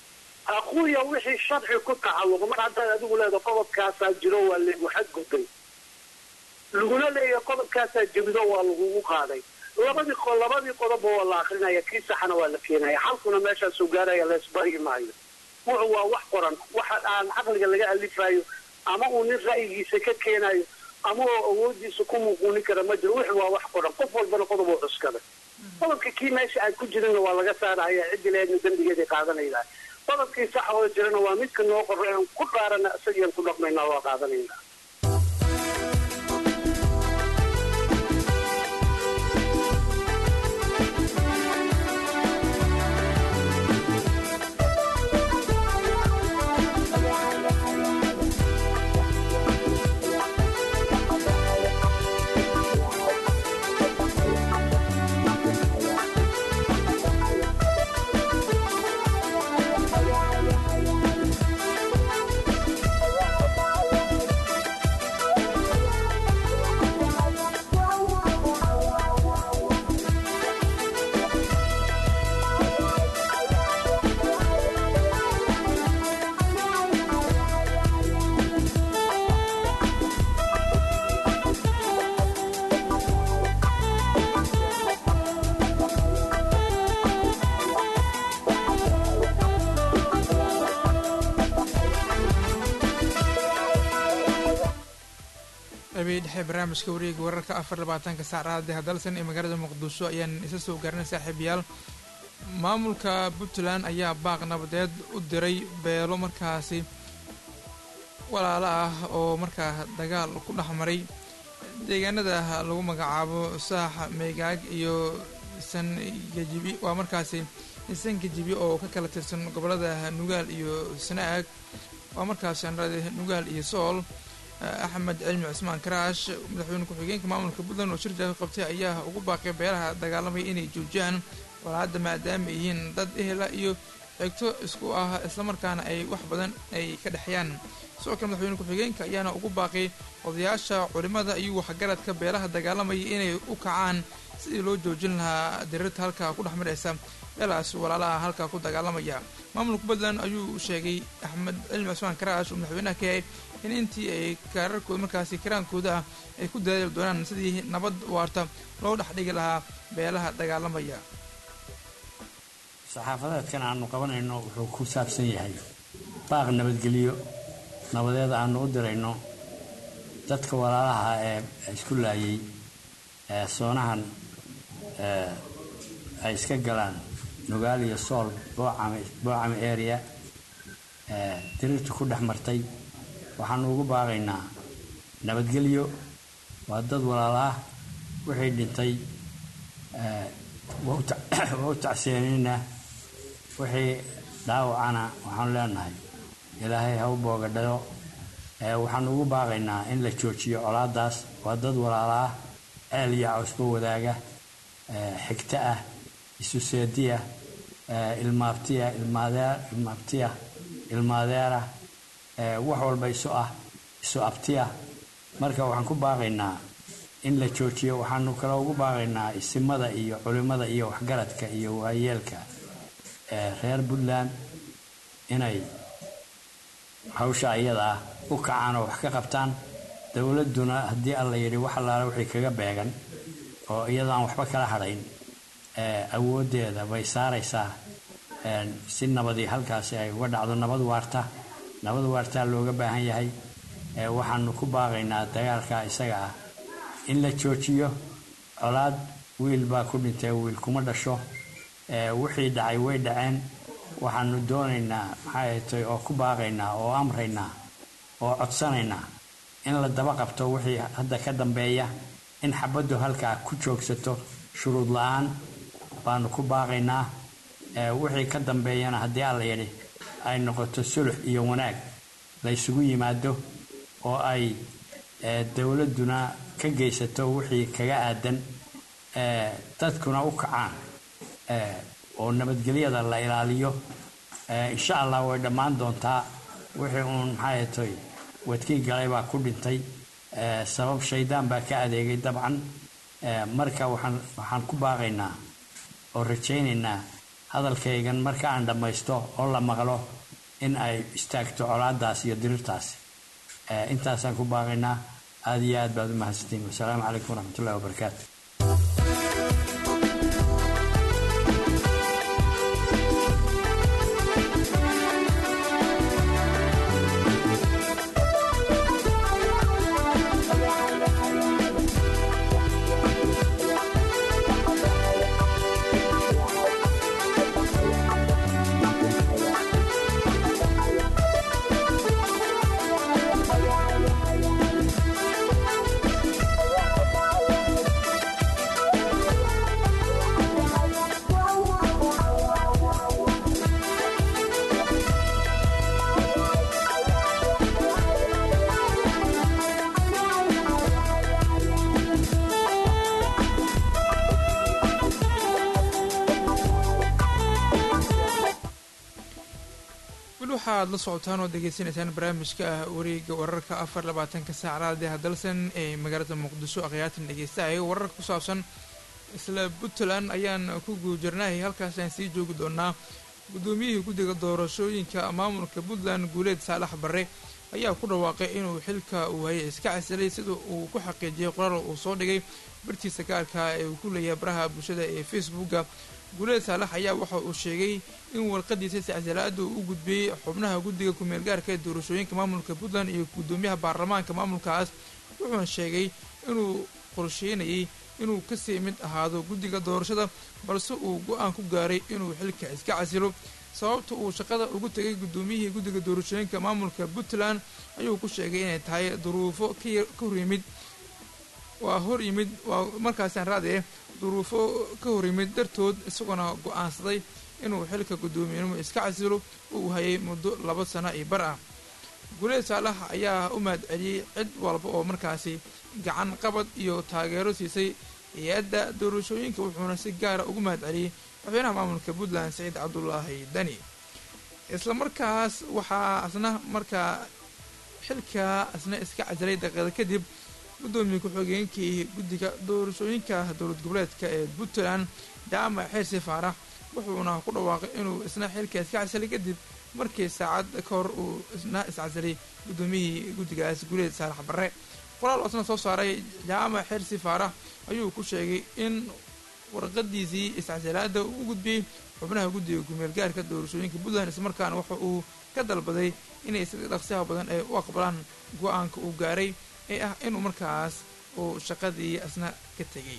aquuya wixii sharci ku tacalluqa mar haddaad adigu leedaho qodobkaasaa jiro waa lagu xadgudbay laguna leeyahay qodobkaasaa jebido waa lagugu qaaday labadii labadii qodobba waa la akrinaya kii saxana waa la keenaya xalkuna meeshaasuu gaaraya laysbari maayo wuxu waa wax qoran waxa aan caqliga laga alifayo ama uu nin ra'yigiisa ka keenayo ama oo awoodiisa ku muuquunin kara ma jiro wixi waa wax qoran qof walbana qodob oo cuskada qodobka kii meesha aan ku jirinna waa laga saaraya ciddi leedna dembigeeday qaadanaydaa qodobkii sax oo jirana waa midka noo qorray aan ku dhaarana isagiiaan ku dhaqmaynaa waa qaadanaynaa dhexe barnaamijka wareega wararka afar labaatanka saacadaha hadalsan ee magaalada muqdisho ayaan isa soo gaarinay saaxiibayaal maamulka puntland ayaa baaq nabadeed u diray beelo markaasi walaalo ah oo markaa dagaal ku dhex maray deegaanada lagu magacaabo saax meegaag iyo sangajibi waa markaasi sangajibi oo ka kala tirsan gobolada nugaal iyo sanaag waa markaasi anrade nugaal iyo sool axmed cilmi cismaan karaash madaxweyne ku-xigeenka maamulka puntland oo shir jaafi qabtay ayaa ugu baaqay beelaha dagaalamaya inay joojiyaan walaacadda maadaama ay yihiin dad ehela iyo xigto isku ah islamarkaana ay wax badan ay ka dhexyaan sidoo kale madaxweyne ku-xigeenka ayaana ugu baaqay odayaasha culimada iyo waxgaradka beelaha dagaalamaya inay u kacaan sidii loo joojin lahaa dirirta halkaa ku dhex maraysa beelahaas walaalaha halkaa ku dagaalamaya maamulka puntland ayuu sheegay axmed cilmi cismaan karaash oo madaxweynaha ka yahay in intii ay kaararkooda markaasi karaankooda ah ay ku dadaali doonaan sidii nabad waarta loo dhex dhigi lahaa beelaha dagaalamaya saxaafadeedkan aanu qabanayno wuxuu ku saabsan yahay baaq nabadgelyo nabadeed aanu u dirayno dadka walaalaha ee isku laayay ee soonahan ay iska galaan nugaal iyo sool boocame boocame area diriirta ku dhex martay waxaanu ugu baaqaynaa nabadgelyo waa dad walaalaah wixii dhintay waa u tacseenaynaa wixii dhaawacana waxaanu leenahay ilaahay ha u boogadhayo waxaanu ugu baaqaynaa in la joojiyo colaadaas waa dad walaalaah ceel iyo cawsba wadaaga xigto ah isu seediya ilmaabtiya ilmaabtiya ilmaadeera wax walba isu ah isu abtiya marka waxaan ku baaqaynaa in la joojiyo waxaanu kale ugu baaqaynaa isimada iyo culimada iyo waxgaradka iyo waayeelka reer puntland inay hawsha iyada ah u kacaan oo wax ka qabtaan dowladduna haddii alla yidhi wax allaala wixii kaga beegan oo iyadaan waxba kala hadhayn awooddeeda bay saaraysaa si nabadii halkaasi ay uga dhacdo nabad waarta nabad waartaa looga baahan yahay waxaanu ku baaqaynaa dagaalka isaga ah in la joojiyo colaad wiil baa ku dhintay wiil kuma dhasho wixii dhacay way dhaceen waxaanu doonaynaa maxay tay oo ku baaqaynaa oo amraynaa oo codsanaynaa in la daba qabto wixii hadda ka dambeeya in xabaddu halkaa ku joogsato shuruud la-aan baanu ku baaqaynaa wixii ka dambeeyana haddii alla yidhi ay noqoto sulux iyo wanaag la ysugu yimaado oo ay dowladduna ka geysato wixii kaga aadan dadkuna u kacaan oo nabadgelyada la ilaaliyo insha allah way dhammaan doontaa wixii uun maxay toy wadkii galay baa ku dhintay sabab shaydaan baa ka adeegay dabcan marka waxaan waxaan ku baaqaynaa oo rajaynaynaa hadalkaygan marka aan dhammaysto oo la maqlo in ay istaagto colaadaas iyo dirirtaasi intaasaan ku baaqaynaa aada iyo aad baad u mahadsantiin wasalaamu calaykum waraxmatullahi wabarakaatu weli waxaad la socotaan oo degeysanaysaan barnaamijka ah wareega wararka afar labaatanka saac raadiyaha dalsan ee magaalada muqdisho akhyaatan dhegeystaaya wararka ku saabsan isla puntland ayaan ku guujirnahay halkaasaan sii joogi doonaa guddoomiyihii guddiga doorashooyinka maamulka puntland guuleed saalax barre ayaa ku dhawaaqay inuu xilka uu hayay iska casilay sida uu ku xaqiijiyey qoraal uu soo dhigay bartiisa gaarka ee uu ku leeyahay baraha bulshada ee facebooka guuleed saalax ayaa waxa uu sheegay in warqadiisa sicsilaada uu u gudbiyey xubnaha guddiga kumeel gaarka ee doorashooyinka maamulka puntland iyo guddoomiyaha baarlamaanka maamulkaas wuxuuna sheegay inuu qorsheynayay inuu kasii mid ahaado guddiga doorashada balse uu go-aan ku gaaray inuu xilka iska casilo sababta uu shaqada ugu tegay guddoomiyihii guddiga doorashooyinka maamulka puntland ayuu ku sheegay inay tahay duruufo ka hor yimid waa hor yimid waa markaasaan raadi eh duruufo ka hor yimid dartood isagoona go-aansaday inuu xilka guddoomiyenimo iska casilo uu hayay muddo laba sano iyo bar ah guuleed saalax ayaa u mahad celiyey cid walba oo markaasi gacan qabad iyo taageero siisay hay-adda doorashooyinka wuxuuna si gaara ugu mahad celiyey madaxweynaha maamulka puntland saciid cabdulaahi dani isla markaas waxaa asna markaa xilka asna iska casilay daqiiqada kadib guddoomiye ku-xigeenkii guddiga doorashooyinka dowlad goboleedka ee puntland jaamac xeersi faarax wuxuuna ku dhawaaqay inuu isna xilka iska casilay kadib markii saacad ka hor uu isna iscasilay guddoomiyihii guddigaas guuleed saalax barre qoraal oo isna soo saaray jaamac xeersi faarax ayuu ku sheegay in warqadiisii iscasilaada uu u gudbiyey xubnaha guddiga kumeelgaarka doorashooyinka puntland islamarkaana waxa uu ka dalbaday inay si dhaqsiyaha badan ay u aqbalaan go-aanka uu gaaray ee ah inuu markaas uu shaqadii asna ka tegay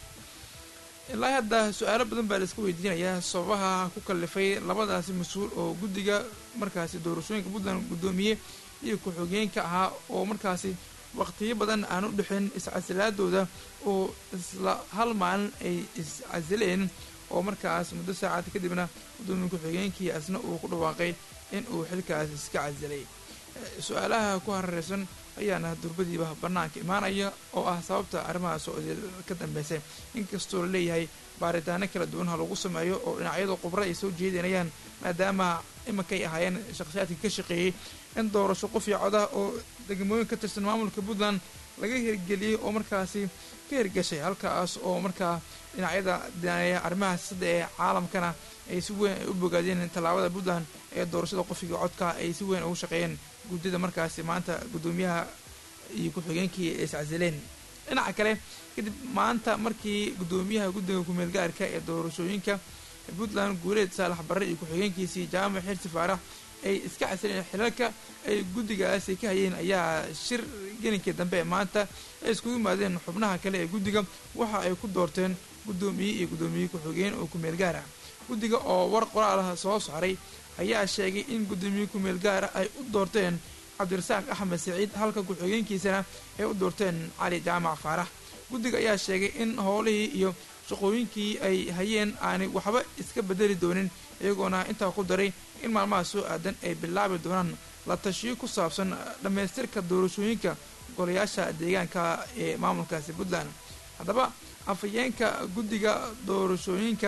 ilaa hadda su-aalo badan baa la iska weydiinayaa sababaha ku kallifay labadaasi mas-uul oo guddiga markaasi doorashooyinka puntland guddoomiye iyo ku-xigeenka ahaa oo markaasi waqtiyo badan aan u dhexin iscasilaadooda oo isla hal maalin ay iscasileen oo markaas muddo saacad kadibna guddoomiye ku-xigeenkii asna uu ku dhawaaqay in uu xilkaas iska casilay su-aalaha ku harareysan ayaana durbadiiba bannaanka imaanaya oo ah sababta arrimahaas oo ka dambeysay inkastoo la leeyahay baaritaano kala duwan ha lagu sameeyo oo dhinacyada khubra ay soo jeedinayaan maadaama imankay ahaayeen shakhsiyaadkii ka shaqeeyey in doorasho qof iyo codah oo degmooyin ka tirsan maamulka puntland laga hirgeliyey oo markaasi ka hirgashay halkaas oo markaa dhinacyada daneeya arrimaha sida ee caalamkana ay si weyn ay u bogaadeen tallaabada puntland ee doorashada qofiga codka ay si weyn ugu shaqeeyeen guddida markaasi maanta guddoomiyaha iyo ku-xigeenkii ay iscasileen dhinaca kale kadib maanta markii guddoomiyaha guddiga kumeelgaarka ee doorashooyinka puntland guuleed saalax barre iyo ku-xigeenkiisii jaamac xirsi faarax ay iska casileen xilalka ay guddigaasi ka hayeen ayaa shir gelinkii dambe ee maanta ay iskugu yimaadeen xubnaha kale ee guddiga waxa ay ku doorteen guddoomiye iyo guddoomiye ku-xigeen oo kumeel gaar ah guddiga oo war qoraalaha soo saaray ayaa sheegay in guddoomiye kumeel gaara ay u doorteen cabdirasaaq axmed saciid halka ku-xigeenkiisana ay u doorteen cali jaamac faarax guddiga ayaa sheegay in howlihii iyo shaqooyinkii ay hayeen aanay waxba iska bedeli doonin iyagoona intaa ku daray in maalmaha soo aadan ay bilaabi doonaan la tashiyo ku saabsan dhammaystirka doorashooyinka golayaasha deegaanka ee maamulkaasi puntland haddaba afhayeenka guddiga doorashooyinka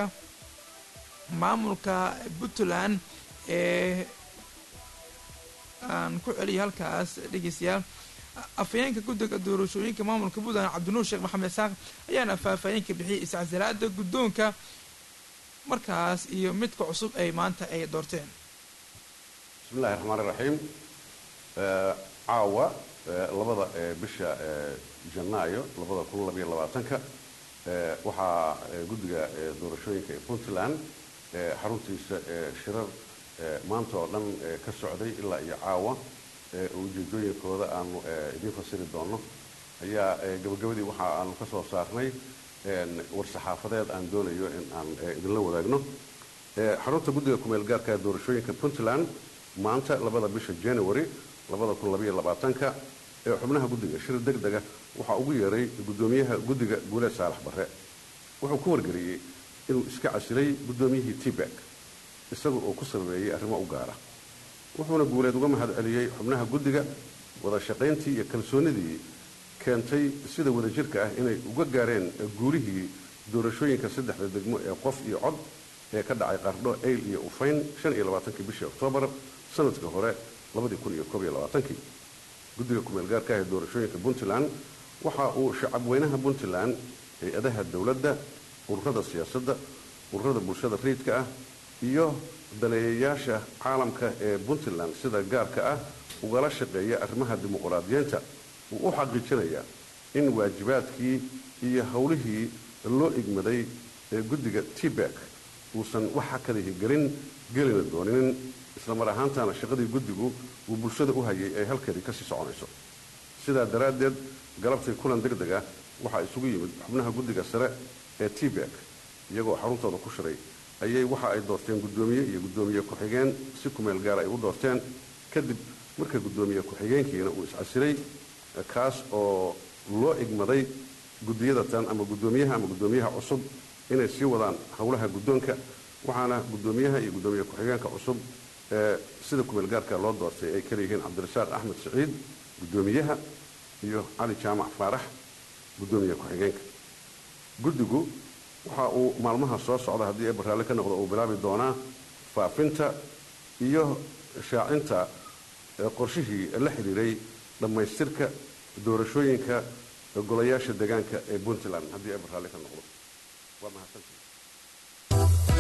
maamulka puntland ee aan ku celiyay halkaas dhegeystayaal afhayeenka guddiga doorashooyinka maamulka puntland cabdinuur sheekh maxamed isaaq ayaana faahfaahinka bixiyay iscasilaada guddoonka markaas iyo midka cusub ay maanta ay doorteen bismi illahi raxmaan iraxiim caawa labada bisha janaayo labada kun labayo labaatanka waxaa guddiga doorashooyinka ee puntland xaruntiisa shirar maanta oo dhan ka socday ilaa iyo caawa ujeedooyinkooda aanu idiin fasiri doono ayaa gabagabadii waxa aanu ka soo saarnay war-saxaafadeed aan doonayo in aan idinla wadaagno xarunta guddiga kumeel gaarka ee doorashooyinka puntland maanta labada bisha january labada kun labaiyo labaatanka ee xubnaha guddiga shir deg dega waxaa ugu yeeray guddoomiyaha guddiga guuleed saalax barre wuxuu ku wargeliyey inuu iska casilay guddoomiyihii tibak isaga oo ku sababeeyey arrimo u gaara wuxuuna guuleed uga mahad celiyey xubnaha guddiga wada shaqayntii iyo kalsoonidii keentay sida wadajirka ah inay uga gaareen guulihii doorashooyinka saddexda degmo ee qof iyo cod ee ka dhacay qardho ayl iyo ufayn shan iyo labaatankii bishii oktoobar sanadka hore labadii kun iyo koob iyo labaatankii guddiga kumeel gaarka ah ee doorashooyinka puntland waxa uu shacabweynaha puntland hay-adaha dowladda ururada siyaasadda ururada bulshada rayidka ah iyo daneeyayaasha caalamka ee puntland sida gaarka ah ugala shaqeeya arrimaha dimuqraadiyiinta uu u xaqiijinayaa in waajibaadkii iyo howlihii loo igmaday ee guddiga tibak uusan wax hakadihi gelin gelina dooninin islamar ahaantana shaqadii guddigu uu bulshada u hayay ay halkeedii kasii soconayso sidaa daraaddeed galabtii kulan deg deg ah waxaa isugu yimid xubnaha guddiga sare ee tibak iyagoo xaruntooda ku shiray ayay waxa ay doorteen guddoomiye iyo guddoomiye ku-xigeen si kumeel gaara ay u doorteen kadib marka guddoomiye ku-xigeenkiina uu iscasilay kaas oo loo igmaday guddiyada tan ama guddoomiyaha ama guddoomiyaha cusub inay sii wadaan howlaha guddoonka waxaana guddoomiyaha iyo guddoomiye ku-xigeenka cusub ee sida kumeel gaarka loo doortay ay kala yihiin cabdirasaaq axmed siciid guddoomiyaha iyo cali jaamac faarax guddoomiye ku-xigeenka guddigu waxa uu maalmaha soo socda haddii eeba raalli ka noqdo uu bilaabi doonaa faafinta iyo shaacinta qorshihii la xidhiiray dhammaystirka doorashooyinka golayaasha deegaanka ee puntland haddii eeba raalli ka noqdo waa mahadsantii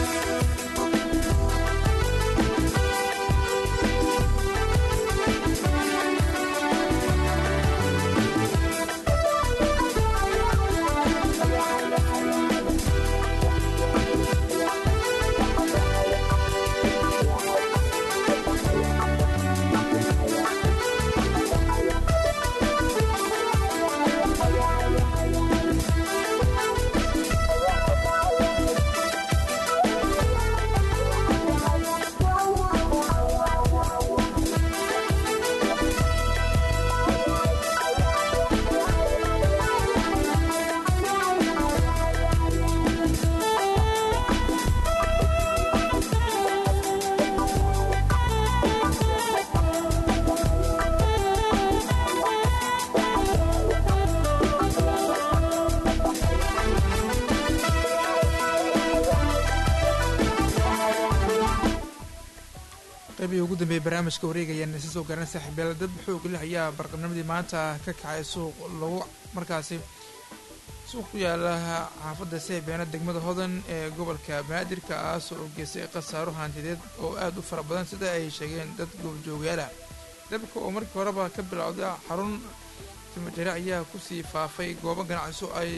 qaybihii ugu dambeeyey barnaamijka wareegayaan isa soo garan saaxiibyal dad xoog leh ayaa barqabnimadii maanta ka kacay suuq lagu markaasi suuq ku yaala xaafadda seebeena degmada hodan ee gobolka banaadir kaas oo geystay khasaaro hantideed oo aada u fara badan sida ay sheegeen dad goobjoogaala dabka oo markii horeba ka bilowday xarun timajare ayaa kusii faafay goobo ganacso ay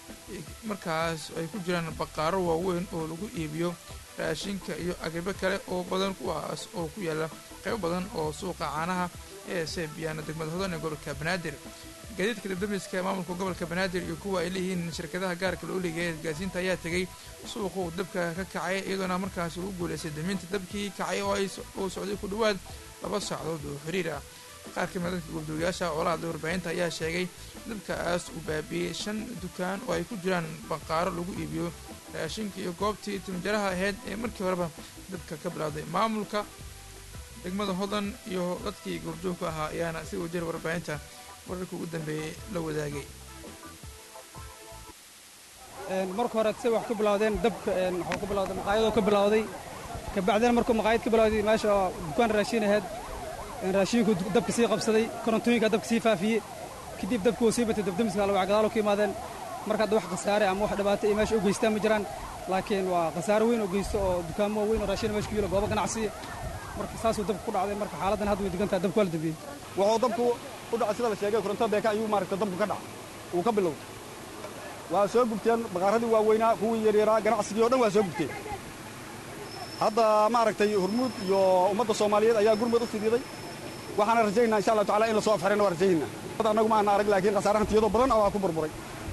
markaas ay ku jiraan baqaaro waaweyn oo lagu iibiyo raashinka iyo agribo kale oo badan kuwaas oo ku yaala qaybo badan oo suuqa caanaha ee seebiyaana degmada hodan ee gobolka banaadir gaadiidka dabdamiska maamulka gobolka banaadir iyo kuwa ay leeyihiin shirkadaha gaarka loo leegaya isgaasiinta ayaa tegay suuqa uu dabka ka kacay iyadoona markaas lagu guulaystay daminta dabkii kacay oo ay uu socday ku dhowaad laba saacadood oo xiriir ah qaar ka mid dadka goobjoogayaasha oolahada warbaahinta ayaa sheegay dabkaas uu baabiiyey shan dukaan oo ay ku jiraan baqaaro lagu iibiyo raashinka iyo goobtii timjaraha ahayd ee markii horeba dabka ka bilowday maamulka degmada hodan iyo dadkii goobjoogka ahaa ayaana si wajir warbaahinta wararka ugu dambeeyey la wadaagay marka hore say wax ku bilowdeen dabka waxuu ku bilowday maqaayadoo ka bilowday kabacdina markuu maqaayad ka bilowday meesha oo dukaan raashin ahayd raashinku dabka sii qabsaday korontooyinka dabka sii faafiyey kadib dabka uu sii batay dabdamiska alwac gadaalo ka yimaadeen marka hadda wax khasaare ama wax dhibaato iyo meesha u geystaan ma jiraan laakiin waa khasaare weyn oo geysto oo dukaamo waaweyn oo raashin meesha ku yilo goobo ganacsiya marka saasuu dabka ku dhacday marka xaaladdan hadda way degan tahay dabka waa la dambiyey wuxuu dabku u dhacay sida la sheegay koronto beeka ayuu maaragta dabku ka dhacay uu ka bilowday waa soo gubteen baqaaradii waaweynaa kuwii yaryaraa ganacsigii o dhan waa soo gubteen hadda maaragtay hormuud iyo ummadda soomaaliyeed ayaa gurmud u fidiiday waxaana rajaynaa insha allah tacala in la soo afxirayna waa rajaynaa annagu ma ana arag laakiin khasaare hantiyadoo badan waa ku burburay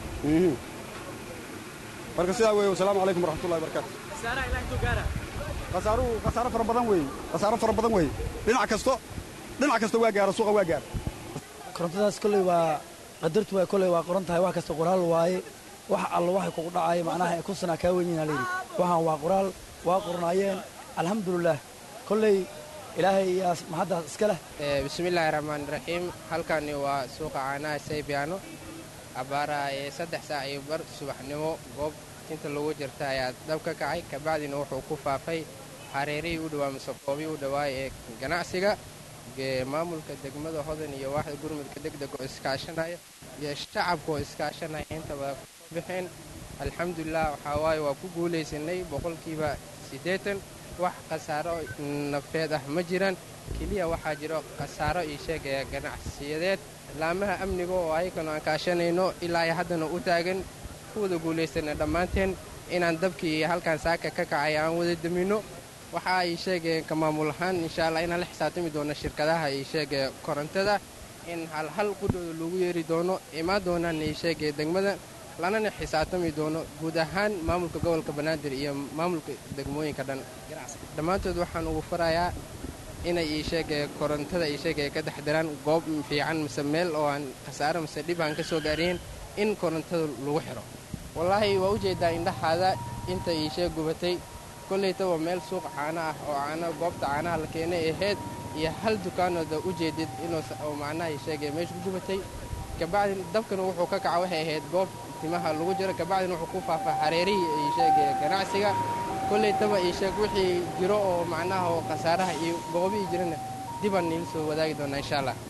marka sidaa weeye wasalaamu calaykum waraxmatullahi wabarakaatu khasaaruhu khasaaro fara badan weeye khasaaro fara badan weeye dhinac kasto dhinac kasta waa gaara suuqa waa gaara korontadaas kolley waa qadartu waa kolley waa qoran tahay wax kasta qoraal waaye wax alla waxay kugu dhacaya macnaha ee kun sanaa kaa weynyiina layidhi waxaan waa qoraal waa qornaayeen alxamdulilaah kolley ilaahay iyaa mahaddaas iska leh bismillaahi raxmaan raxiim halkani waa suuqa caanaha saybiyaano abbaaraha ee saddex saac iyo bar subaxnimo goob inta lagu jirta ayaa dab ka kacay kabacdina wuxuu ku faafay hareerihii u dhawaa mise goobii u dhawaay ee ganacsiga maamulka degmada hodan iyo waaxda gurmudka degdeg oo iskaashanaya iyo shacabka oo iskaashanaya intaba kusoo bixeen alxamdulilah waxaa waaye waa ku guulaysanay boqolkiiba siddeetan wax khasaaro nafeed ah ma jiraan keliya waxaa jiro khasaaro ii sheegaya ganacsiyadeed laamaha amniga oo ayaganu aan kaashanayno ilaa ay haddana u taagan ku wada guulaysana dhammaanteen inaan dabkii halkan saaka ka kacay aan wada daminno waxa ay sheegayeen ka maamul ahaan insha allah inaan la xisaabtami doono shirkadaha ii sheegaya korontada in halhal qudhooda loogu yeeri doono imaan doonaan ii sheegaya degmada lanana xisaabtami doono guud ahaan maamulka gobolka banaadir iyo maamulka degmooyinka dhan dhammaantood waxaan ugu farayaa inay ii sheegaya korontada ii sheegaya ka taxdiraan goob fiican mise meel oo aan khasaaro mise dhib aan ka soo gaariyeen in korontada lagu xiro wallaahi waa ujeedaa indhaxaada inta iishee gubatay kollaytaba meel suuq caano ah oo caano goobta caanaha la keenay ahayd iyo hal dukaanooda u jeedid inuu macnaha isheegay meesha ku gubatay kabacdin dabkana wuxuu ka kaca waxay ahayd goob timaha lagu jiro kabacdin wuxuu ku faafaa xareerihii iisheegay ganacsiga kollaytaba iisheeg wixii jiro oo macnaha oo khasaaraha iyo goobihii jirana dibaan niila soo wadaagi doonaa insha allah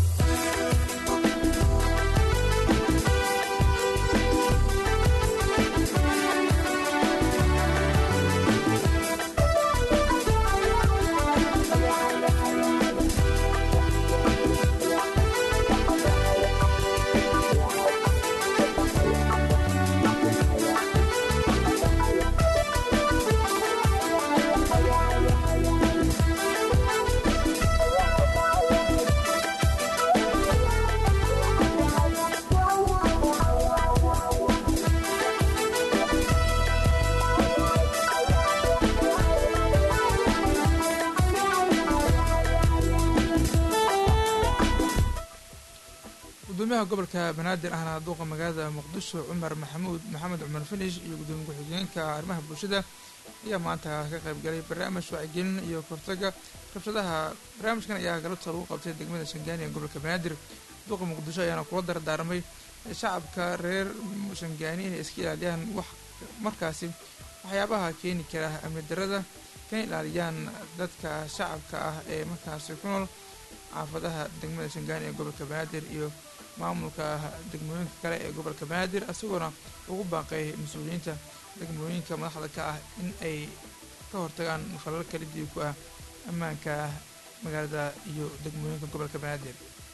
gudoomiyaha gobolka banaadir ahna duuqa magaalada muqdisho cumar maxamuud maxamed cumar finish iyo gudoomiye ku-xigeenka arrimaha bulshada ayaa maanta ka qaybgalay barnaamij wacyigelin iyo kortaga rabshadaha barnaamijkan ayaa galabta lagu qabtay degmada shangaani ee gobolka banaadir duuqa muqdisho ayaana kula dardaarmay shacabka reer shangaani inay iska ilaaliyaan wax markaasi waxyaabaha keeni kara amni darada kana ilaaliyaan dadka shacabka ah ee markaasi ku nool xaafadaha degmada shangaani ee gobolka banaadir iyo maamulka degmooyinka kale ee gobolka banaadir isagoona ugu baaqay mas-uuliyiinta degmooyinka madaxda ka ah in ay ka hortagaan falal kala diib ku ah ammaanka magaalada iyo degmooyinka gobolka banaadir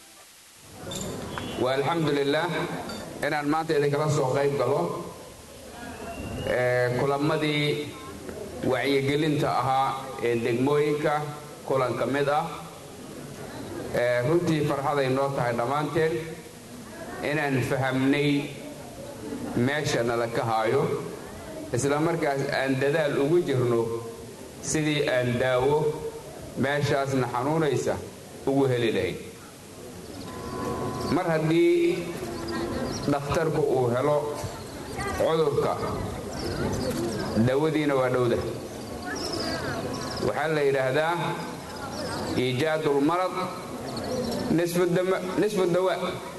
waa alxamdulilaah inaan maanta idinkala soo qayb galo kulamadii wacyigelinta ahaa ee degmooyinka kulan ka mid ah runtii farxaday noo tahay dhammaanteen inaan fahamnay meesha nala ka haayo isla markaas aan dadaal ugu jirno sidii aan daawo meeshaasna xanuunaysa ugu heli lahayn mar haddii dhakhtarku uu helo cudurka dawadiina waa dhowda waxaa la yidhaahdaa iijaadulmarad nisfu dawa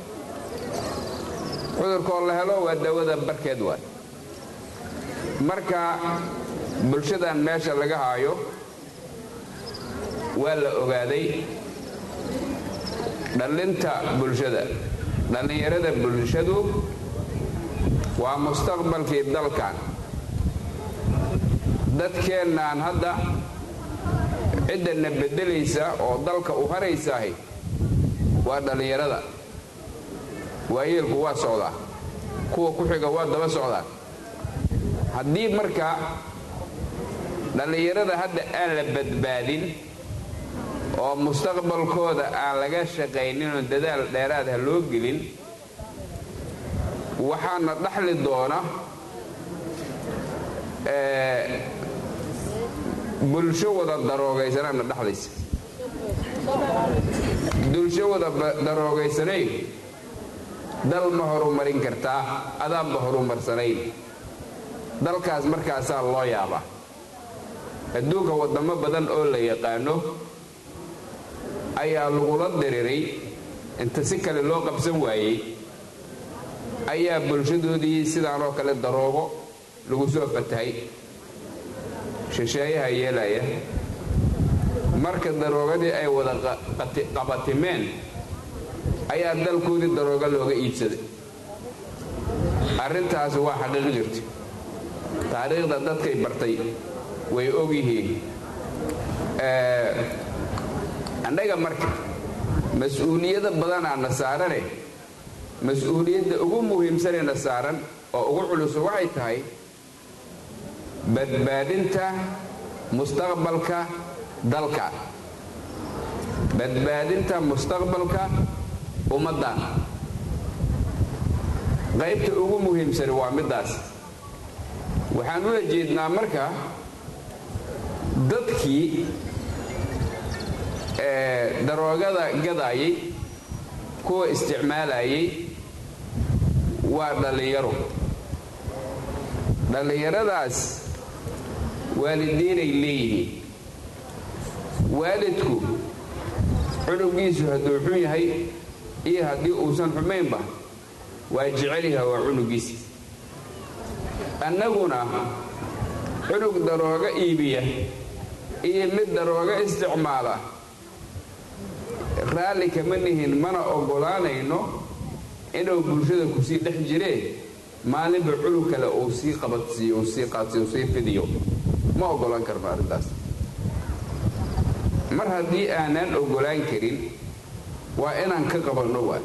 cudurkoo la helo waa dawada barkeed waay marka bulshadan meesha laga haayo waa la ogaaday dhallinta bulshada dhallinyarada bulshadu waa mustaqbalkii dalkan dadkeennaan hadda ciddana beddelaysa oo dalka u haraysaahay waa dhallinyarada waayeelku waa socdaa kuwa ku xiga waa daba socdaa haddii marka dhallinyarada hadda aan la badbaadin oo mustaqbalkooda aan laga shaqayninoo dadaal dheeraad ha loo gelin waxaana dhaxli doona bulsho wada daroogaysanaana dhaxlaysa bulsho wada daroogaysanayn dal ma horumarin kartaa adaanba horumarsanayn dalkaas markaasaa loo yaabaa adduunka waddamo badan oo la yaqaano ayaa lagula diriray inta si kale loo qabsan waayey ayaa bulshadoodii sidaanoo kale daroogo lagu soo fatahay shisheeyaha yeelaya marka daroogadii ay wada qabatimeen ayaa dalkoodii darooga looga iibsaday arrintaasi waa xaqiiq jirta taariikhda dadkay bartay way og yihiin annaga marka mas-uuliyada badanaana saarane mas-uuliyadda ugu muhiimsanayna saaran oo ugu culuso waxay tahay badbaadinta mustaqbalka dalka badbaadinta mustaqbalka ummaddan qaybta ugu muhiimsani waa middaas waxaan ula jeednaa marka dadkii daroogada gadaayay kuwa isticmaalayay waa dhallinyaro dhallinyaradaas waalidiinay leeyihiin waalidku cunugiisu hadduu xun yahay iyo haddii uusan xumaynba waa jecelyaha waa cunugiisa annaguna cunug darooga iibiya iyo mid darooga isticmaala raalli kama nihin mana oggolaanayno inuu bulshada ku sii dhex jiree maalinba cunug kale uu sii qabadsiiyo uu sii qaadsiyo uu sii fidiyo ma oggolaan karno arrintaas mar haddii aanaan oggolaan karin waa inaan ka qabanno waay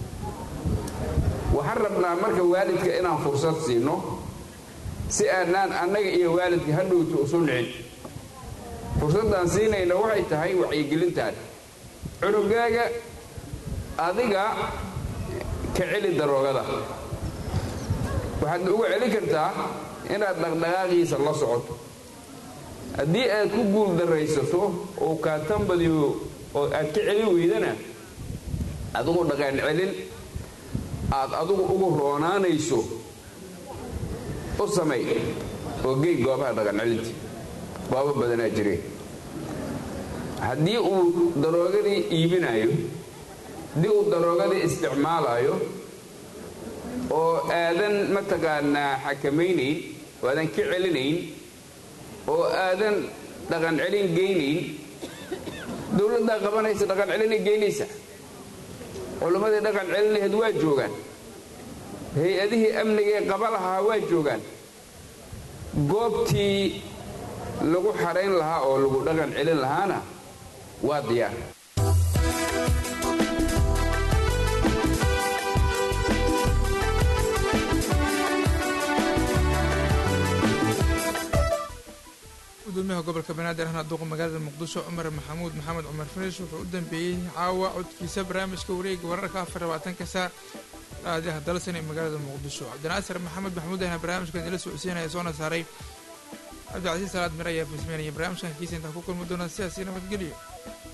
waxaan rabnaa marka waalidka inaan fursad siino si aanaan annaga iyo waalidka hadhowta usu nicin fursaddaan siinayna waxay tahay wacyigelintaan cunugaaga adiga ka celi daroogada waxaad uga celin kartaa inaad dhaqdhaqaaqiisa la socoto haddii aad ku guul daraysato oo kaatambadiyo oo aad ka celin weydana adigu dhaqan celin aad adigu ugu roonaanayso u samay oo gey goobaha dhaqan celinta goobo badanaa jireen haddii uu daroogadii iibinayo haddii uu daroogadii isticmaalayo oo aadan mataqaanaa xakamaynayn oo aadan ka celinayn oo aadan dhaqan celin geynayn dowladdaa qabanaysa dhaqan celinay geynaysa culimmadii dhaqan celin laheed waa joogaan hay-adihii amnigaee qaba lahaa waa joogaan goobtii lagu xarayn lahaa oo lagu dhaqan celin lahaana waa diyaar gudoomiyaha gobolka banaadir ahna duuqa magaalada muqdisho cumar maxamuud maxamed cumar farish wuxuu u dambeeyey caawa codkiisa barnaamijka wareega wararka afar labaatanka saac raadiyaha dalsan ee magaalada muqdisho cabdinaasir maxamed maxamuud ahna barnaamijkan ila socodsiinaya soona saaray cabdicasiis salaad mir ayaa fasmeynaya barnaamijkan kiisa intaa ku kulmi doona sidaasi nabadgelyo